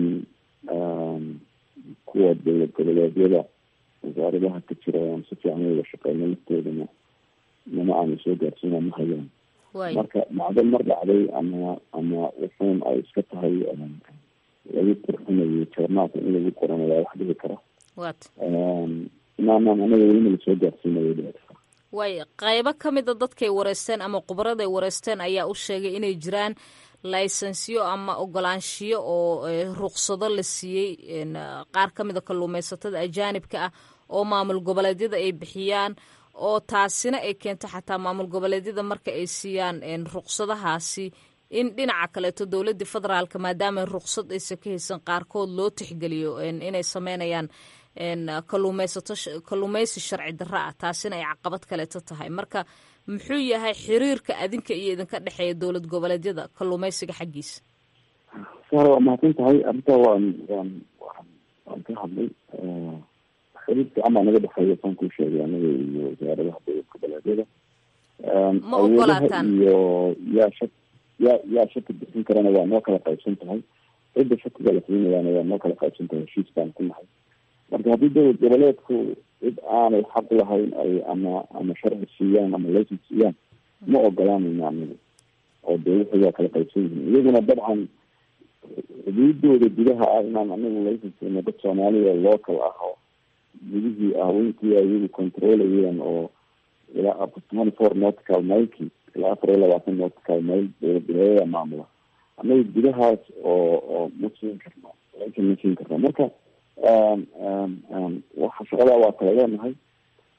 kuwa dowlad goboleedyada wasaaradaha ka jira aan si fiican wada shaqeyno laftoodana nama aana soo gaarsiina ma hayaan marka dhacdo mar dhacday ama ama wuxuun ay iska tahay lagu qurxinayo joornaalka in lagu qoranayaa wax dhihi kara inaanaan anaga welina lasoo gaarsiinayo dhici kara waay qaybo ka mida dadkay wareysteen ama khubraday wareysteen ayaa u sheegay inay jiraan laysensiyo ama ogolaanshiyo oo ruqsado la siiyey qaar ka mida kalluumeysatada ajaanibka ah oo maamul goboleedyada ay bixiyaan oo taasina ay keento xataa maamul goboleedyada marka ay siiyaan ruqsadahaasi in dhinaca kaleeto dowladii federaalka maadaama ruqsad aysan ka haysan qaarkood loo tixgeliyo inay sameynayaan kalluumeysato kalluumeysi sharci darro ah taasina ay caqabad kaleeto tahay marka muxuu yahay xiriirka adinka iyo idinka dhexeeya dowlad goboleedyada kalluumeysiga xaggiisa sar waa mahadsan tahay arrintaa waan waan waan waan ka hadlay xiriir fiican baa naga dhexeeya saan kuu sheegay anaga iyo wasaaradaha dowlad goboleedyada ma ogolaataan iyo yaa shak yaa yaa shaki bixin karana waa noo kala qaybsan tahay cidda shakiga la siinayaana waa noo kala qaybsan tahay heshiis baan ku nahay marka haddii dowlad goboleedku cid aanay xaq lahayn ay ama ama sharci siiyaan ama laysan siiyaan ma ogolaanayno anagu oo de wixii waa kala qaybsan yihiin iyaguna dabcan xuduudooda gudaha ah inaan anagu laysan siino dad soomaaliya local ah oo gudihii ah weyntii ay iyagu controlayeen oo ilaa twenty four nautical mileki ilaa afar iyo labaatan nautical mile dowlad goboleedyada maamula anaga gudahaas oo oo ma siin karno laysan ma siin karno marka waxa shaqadaa waa kala leenahay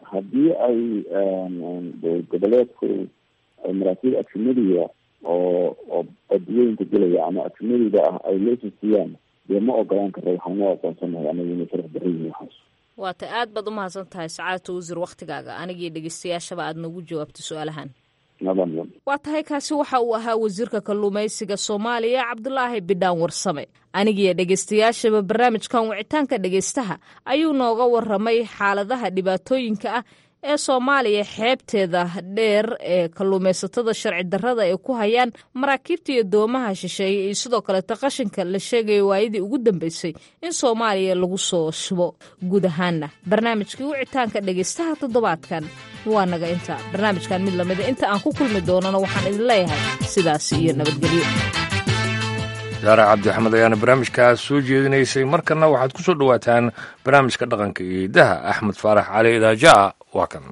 haddii ay goboleedku ay maraakiib ajnadiga oo oo badweynka gelaya ama ajnadiga ah ay leesisiiyaan dee ma ogolaan karo waxaana aqoonsanahay anaga inay sharaf darra yihiin waxaas waata aad baad umahadsan tahay sacaadata wasiir waktigaaga anigii dhegeystayaashaba aad noogu jawaabtay su-aalahan waa tahay kaasi waxa uu ahaa wasiirka kalluumaysiga soomaaliya cabdulaahi bidhaan warsame anigiyo dhegeystayaashaba barnaamijkan wicitaanka dhegeystaha ayuu nooga waramay xaaladaha dhibaatooyinka ah ee soomaaliya xeebteeda dheer ee kalluumaysatada sharci darrada ay ku hayaan maraakiibta iyo doomaha shisheeye iyo sidoo kaleeta qashinka la sheegaya waayadii ugu dambeysay in soomaaliya lagu soo shubo guud ahaanna barnaamijkii wicitaanka dhegeystaha toddobaadkan waa naga inta barnaamijkan mid lamida inta aan ku kulmi doonana waxaan idin leeyahay sidaas iyo nabadgelyo saare cabdi axmed ayaana barnaamijkaas soo jeedinaysay markanna waxaad ku soo dhowaataan barnaamijka dhaqanka iyo hidaha axmed faarax cali idaajaa waa kan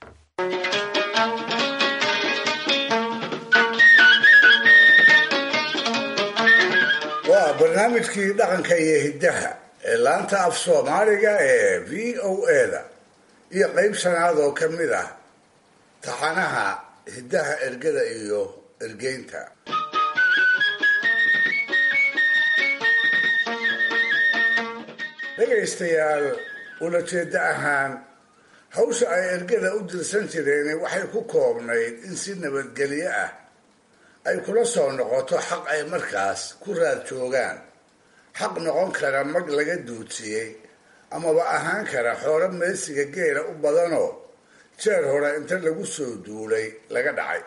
waa barnaamijkii dhaqanka iyo hiddaha ee laanta af soomaaliga ee v o eda iyo qayb shanaad oo ka mid ah taxanaha hiddaha ergada iyo ergeynta dhegaystayaal ulajeeddo ahaan hawsha ay ergada u dirsan jireen waxay ku koobnayd in si nabadgelyo ah ay kula soo noqoto xaq ay markaas ku raad joogaan xaq noqon kara mag laga duudsiyey amaba ahaan kara xoolo meesiga geela u badanoo jeer hore inta lagu soo duulay laga dhacay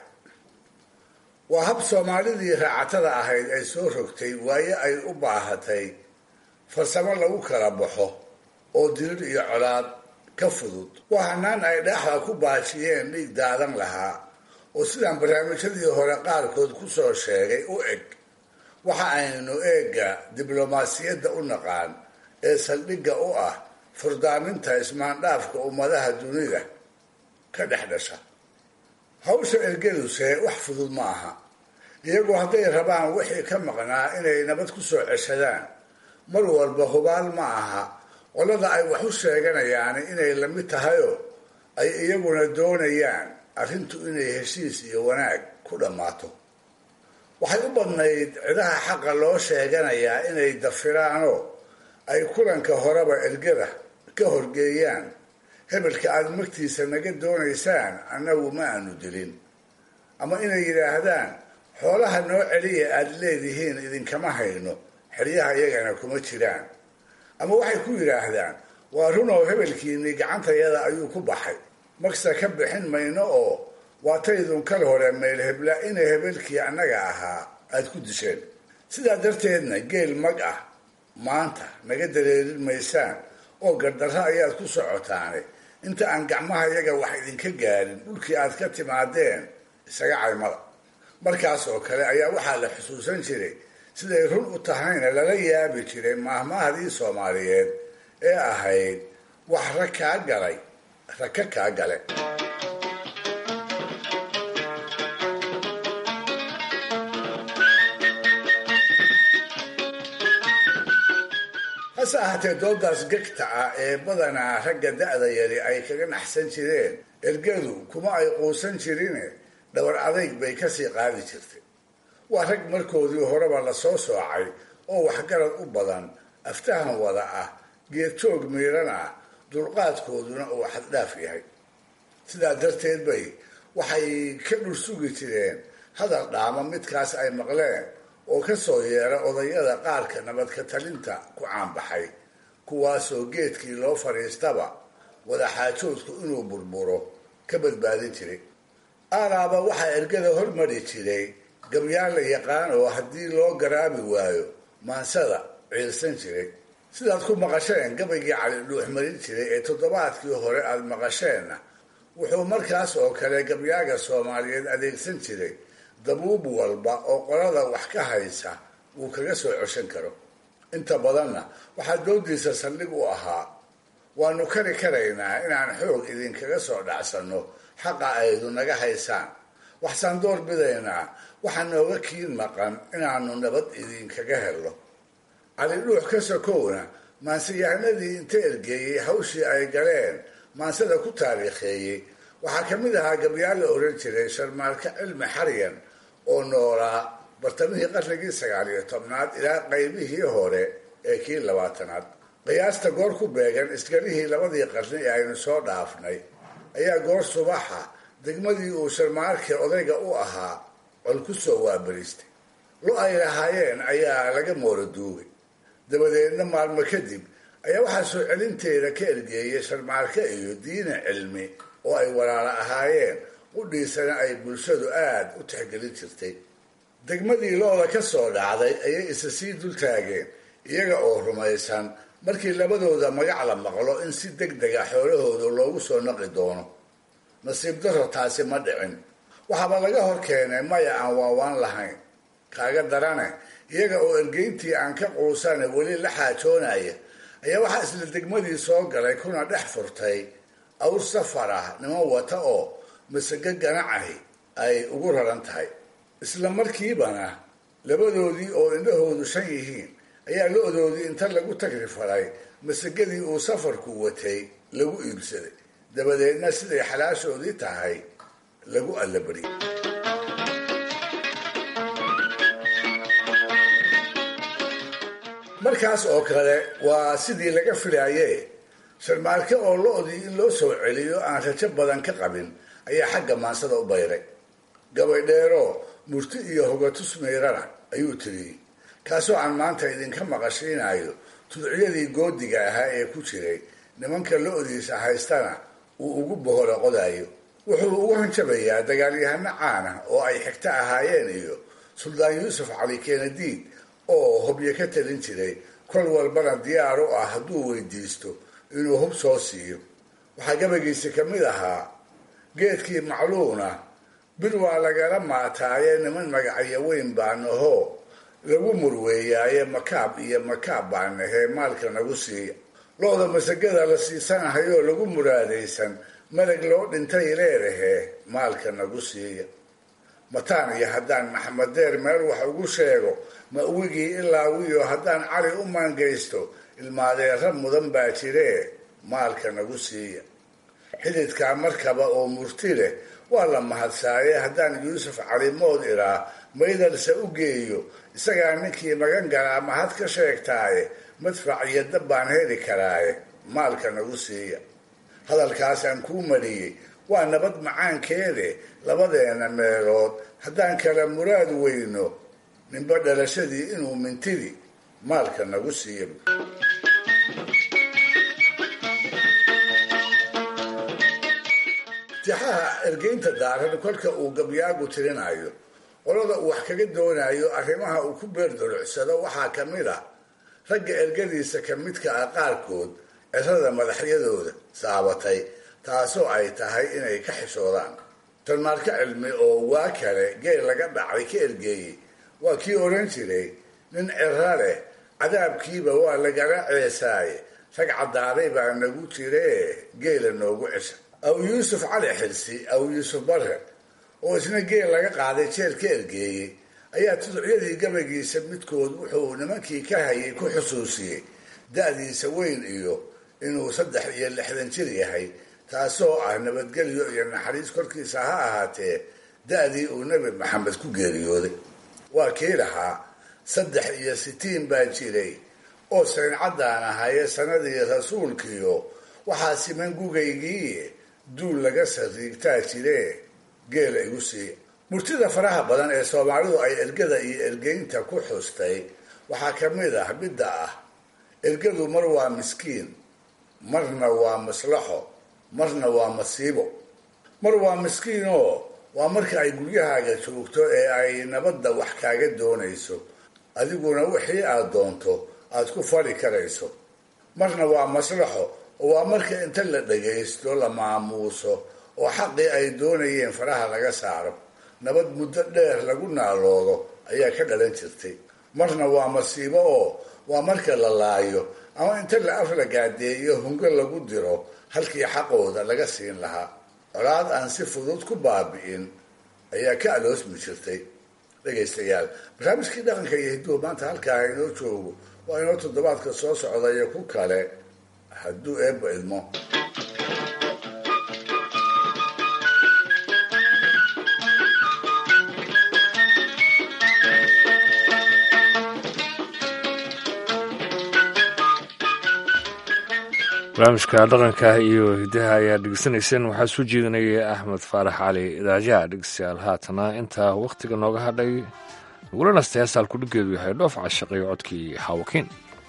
waa hab soomaalidii raacatada ahayd ay soo rogtay waayo ay u baahatay farsamo lagu kala baxo oo dirir iyo colaad ka fudud waa hanaan ay dhaaxda ku baajiyeen dhiig daadan lahaa oo sidaan barnaamijyadii hore qaarkood ku soo sheegay u eg waxa aynu eegga diblomaasiyadda u naqaan ee saldhigga u ah furdaaminta ismaandhaafka ummadaha dunida ka dhex dhasha hawsha ergaduse wax fudud ma aha iyagu hadday rabaan wixii ka maqnaa inay nabad ku soo ceshadaan mar walba hubaal ma aha qolada ay wax u sheeganayaan inay lamid tahayoo ay iyaguna doonayaan arrintu inay heshiis iyo wanaag ku dhammaato waxay u badnayd cidaha xaqa loo sheeganayaa inay dafiraanoo ay kulanka horeba ergada ka horgeeyaan hebelka aada magtiisa naga doonaysaan annagu ma aanu dilin ama inay yidhaahdaan xoolaha noo celiya aada leedihiin idinkama hayno xeryaha iyagana kuma jiraan ama waxay ku yidhaahdaan waa runoo hebelkiinii gacantayada ayuu ku baxay magsa ka bixin mayno oo waataydun kal hore meel hebla ina hebelkii annaga ahaa aada ku disheen sidaa darteedna geel mag ah maanta naga dareerin maysaan oo gardarro ayaad ku socotaane inta aan gacmaha yaga wax idinka gaarin dhulkii aad ka timaadeen isaga caymada markaas oo kale ayaa waxaa la xusuusan jiray siday run u tahayna lala yaabi jiray maahmaahdii soomaaliyeed ee ahayd wax rag kaa galay raka kaa gale hase ahaatee doodaas gegta ah ee badanaa ragga da-da yari ay kaga naxsan jireen ergadu kuma ay quusan jirine dhabar adayg bay kasii qaadi jirtay waa rag markoodii horeba lasoo soocay oo waxgarad u badan aftahan wada ah geedjoog miiran ah dulqaadkooduna uu xaddhaaf yahay sidaa darteed bay waxay ka dhursugi jireen hadal dhaama midkaas ay maqleen oo ka soo yeera odayada qaarka nabadka talinta ku caanbaxay kuwaasoo geedkii loo fadhiistaba wadaxaajoodku inuu burburo ka badbaadin jiray aalaaba waxaa ergada hormari jiray gabyaan la yaqaan oo haddii loo garaabi waayo maansada ciilsan jiray sidaad ku maqasheen gabaygii cali dhuux marin jiray ee toddobaadkii hore aada maqasheenna wuxuu markaas oo kale gabyaaga soomaaliyeed adeegsan jiray dabuub walba oo qolada wax ka haysa uu kaga soo coshan karo inta badanna waxaa doodiisa saldhig u ahaa waanu kari karaynaa inaan xoog idinkaga soo dhacsanno xaqa aydu naga haysaan waxsaan door bidaynaa waxaa nooga kiin maqan inaanu nabad idinkaga helno cali dhuux ka sokowna maansiyahanadii inta ergeeyey hawshii ay galeen maansada ku taariikheeyey waxaa ka mid ahaa gabyaal la oran jiray sharmaalka cilmi xaryan oo noolaa bartamihii qarnigii sagaal iyo tobnaad ilaa qaybihii hore ee kii labaatanaad qiyaasta goor ku beegan isgarihii labadii qarni ee aynu soo dhaafnay ayaa goor subaxa degmadii uu sharmaalkii odayga u ahaa col ku soo waabaristay lo ay lahaayeen ayaa laga moora duugay dabadeedna maalmo kadib ayaa waxaa soo celinteeda ka ergeeyay sharmaalke iyo diina cilmi oo ay walaalo ahaayeen qudhiisana ay bulshadu aada u tixgelin jirtay degmadii lo-da ka soo dhacday ayay isa sii dul taageen iyaga oo rumaysan markii labadooda magac la maqlo in si deg dega xoolahooda loogu soo naqi doono nasiib daro taasi ma dhicin waxaaba laga hor keenay maya aan waawaan lahayn kaaga darane iyaga oo ergeyntii aan ka quusane weli la xaajoonaya ayaa waxaa isla degmadii soo galay kuna dhex furtay awr safar ah niman wata oo masago ganacahi ay ugu raran tahay isla markiibana labadoodii oo indhahoodu shan yihiin ayaa lo-doodii inta lagu tagri faray masagadii uu safarku watay lagu iibsaday dabadeedna siday xalaashoodii tahay lagu allabariyay markaas oo kale waa sidii laga filaye sharmaalke oo lo-dii in loo soo celiyo aan rajo badan ka qabin ayaa xagga maansada u bayray gabaydheero murti iyo hogatus meyrana ayuu tiriyey kaasoo aan maanta idinka maqashiinayo tudciyadii goodiga ahaa ee ku jiray nimanka lo-diisa haystana uu ugu boholo qodayo wuxuu ugu hanjabayaa dagaalyahano caana oo ay xigto ahaayeen iyo suldaan yuusuf cali kenadiid oo hobyo ka talin jiray kol walbana diyaar u ah hadduu weydiisto inuu hub soo siiyo waxaa gabagiisi ka mid ahaa geedkii macluuna bir waa lagala maataaye niman magacyo weyn baa nahoo lagu murweeyaaye makaab iyo makaab baa nahee maalka nagu siiya lo-da masagada la siisanahayoo lagu muraadaysan malag loo dhintay leedahee maalka nagu siiya mataan iyo haddaan maxamed deer meel wax ugu sheego ma wigii ilaa wiyo haddaan cali u maangaysto ilmaadeera mudan baa jiree maalka nagu siiya xididkaa markaba oo murti leh waa la mahadsaaye haddaan yuusuf calimood iraa maydalse u geeyo isagaa ninkii magan galaa mahad ka sheegtaaye madfac iyo dab baan heli karaaye maalka nagu siiya hadalkaasaan kuu mariyey waa nabad macaankeede labadeena meelood haddaan kala muraad weyno ninba dhalashadii inuu mintidi maalka nagu siiya tixaha ergeynta daaran kolka uu gabyaagu tirinayo qolada uu wax kaga doonayo arrimaha uu ku beerdolucsado waxaa ka mid ah ragga ergadiisa ka midka ah qaarkood cirada madaxyadooda saabatay taasoo ay tahay inay ka xishoodaan tanmaarka cilmi oo waa kale geel laga dhacay ka ergeeyey waa kii odhan jiray nin ciro leh cadaabkiiba waa lagala ceesaaye rag caddaaday baa nagu jiree geela noogu cesha aw yuusuf cali xilsi aw yuusuf barre oo isna geel laga qaaday jeel ka ergeeyey ayaa tudcyadii gabagiisa midkood wuxuu nimankii ka hayay ku xusuusiyey da-diisa weyn iyo inuu saddex iyo lixdan jir yahay taasoo ah nabadgelyo iyo naxariis korkiisa ha ahaatee da-dii uu nebi maxamed ku geeriyooday waa kii lahaa saddex iyo sitiin baa jiray oo sayncadaan ahaye sanadii rasuulkiyo waxaa siman gugaygii duul laga sariigtaa jiree geela igu siiya murtida faraha badan ee soomaalidu ay ergada iyo ergeynta ku xustay waxaa ka mid ah midda ah ergadu mar waa miskiin marna waa maslaxo marna waa masiibo mar waa miskiinoo waa marka ay guryahaaga joogto ee ay nabadda wax kaaga doonayso adiguna wixii aad doonto aad ku fari karayso marna waa maslaxo oo waa marka inta la dhagaysto la maamuuso oo xaqii ay doonayeen faraha laga saaro nabad muddo dheer lagu naaloodo ayaa ka dhalan jirtay marna waa masiibo oo waa marka la laayo ama inta la af la gaadeeyo hungo lagu diro halkii xaqooda laga siin lahaa colaad aan si fudud ku baabi'in ayaa ka aloosmi jirtay dhegaystayaal barnaamijkii dhaqanka iyo hidduhu maanta halkaa inoo joogo waa inoo toddobaadka soo socda iyo ku kale hadduu eebba idmo barnaamijka dhaqanka iyo hidaha ayaa dhegeysanayseen waxaa soo jeedinaya axmed faarax cali idaajaha dhegeystayaal haatana intaa wakhtiga nooga hadhay nagula nastay heestaan kudhigeedu yahay dhoof cashaqayo codkii xaawakiin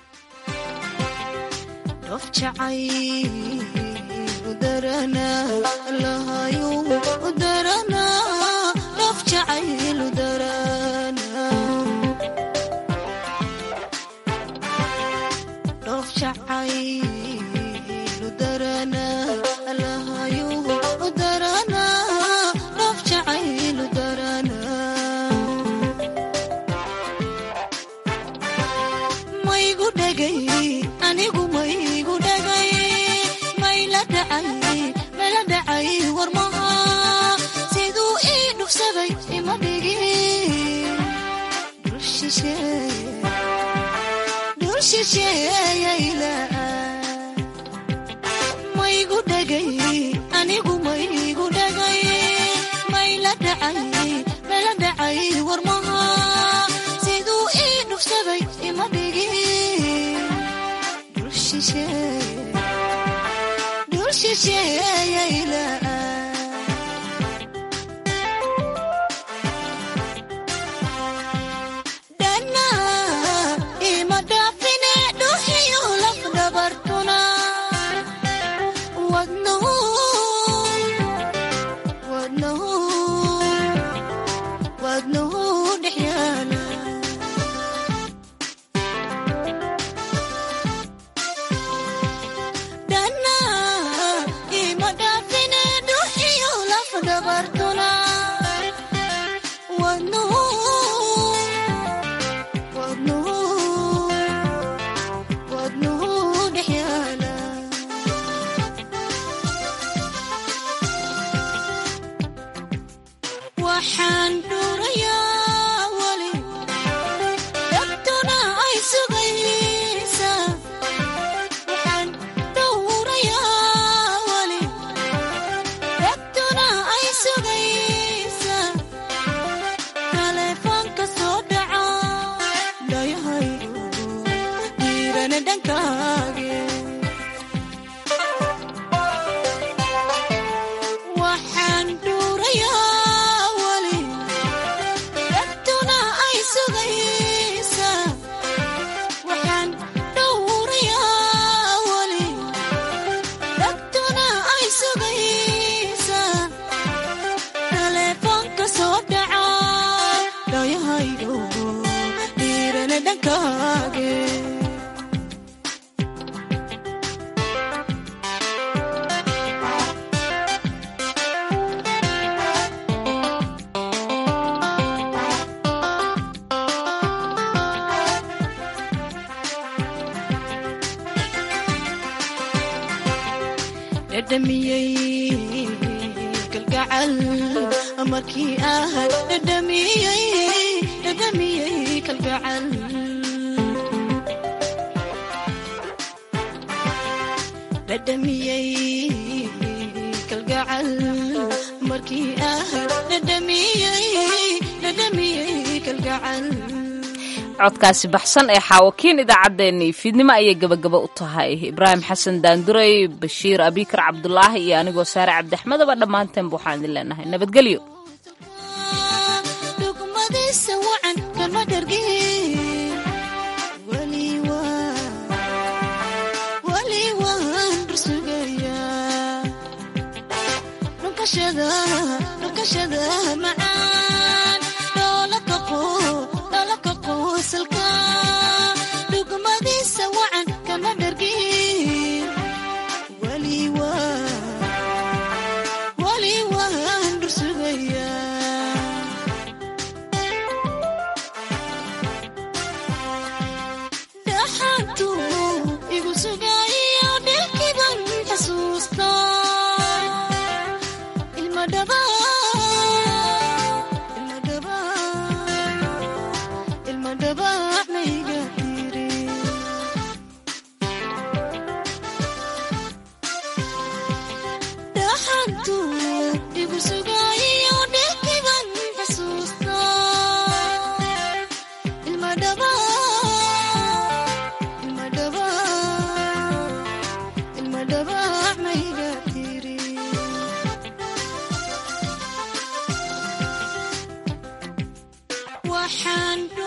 codkaasi baxsan ee xaawakiin idaacaddeenii fiidnimo ayay gabagaba u tahay ibraahim xasan daanduray bashiir abikar cabdulaahi iyo anigoo saare cabdiaxmedaba dhammaanteenba waxaan idin leenahay nabadgelyo waxaan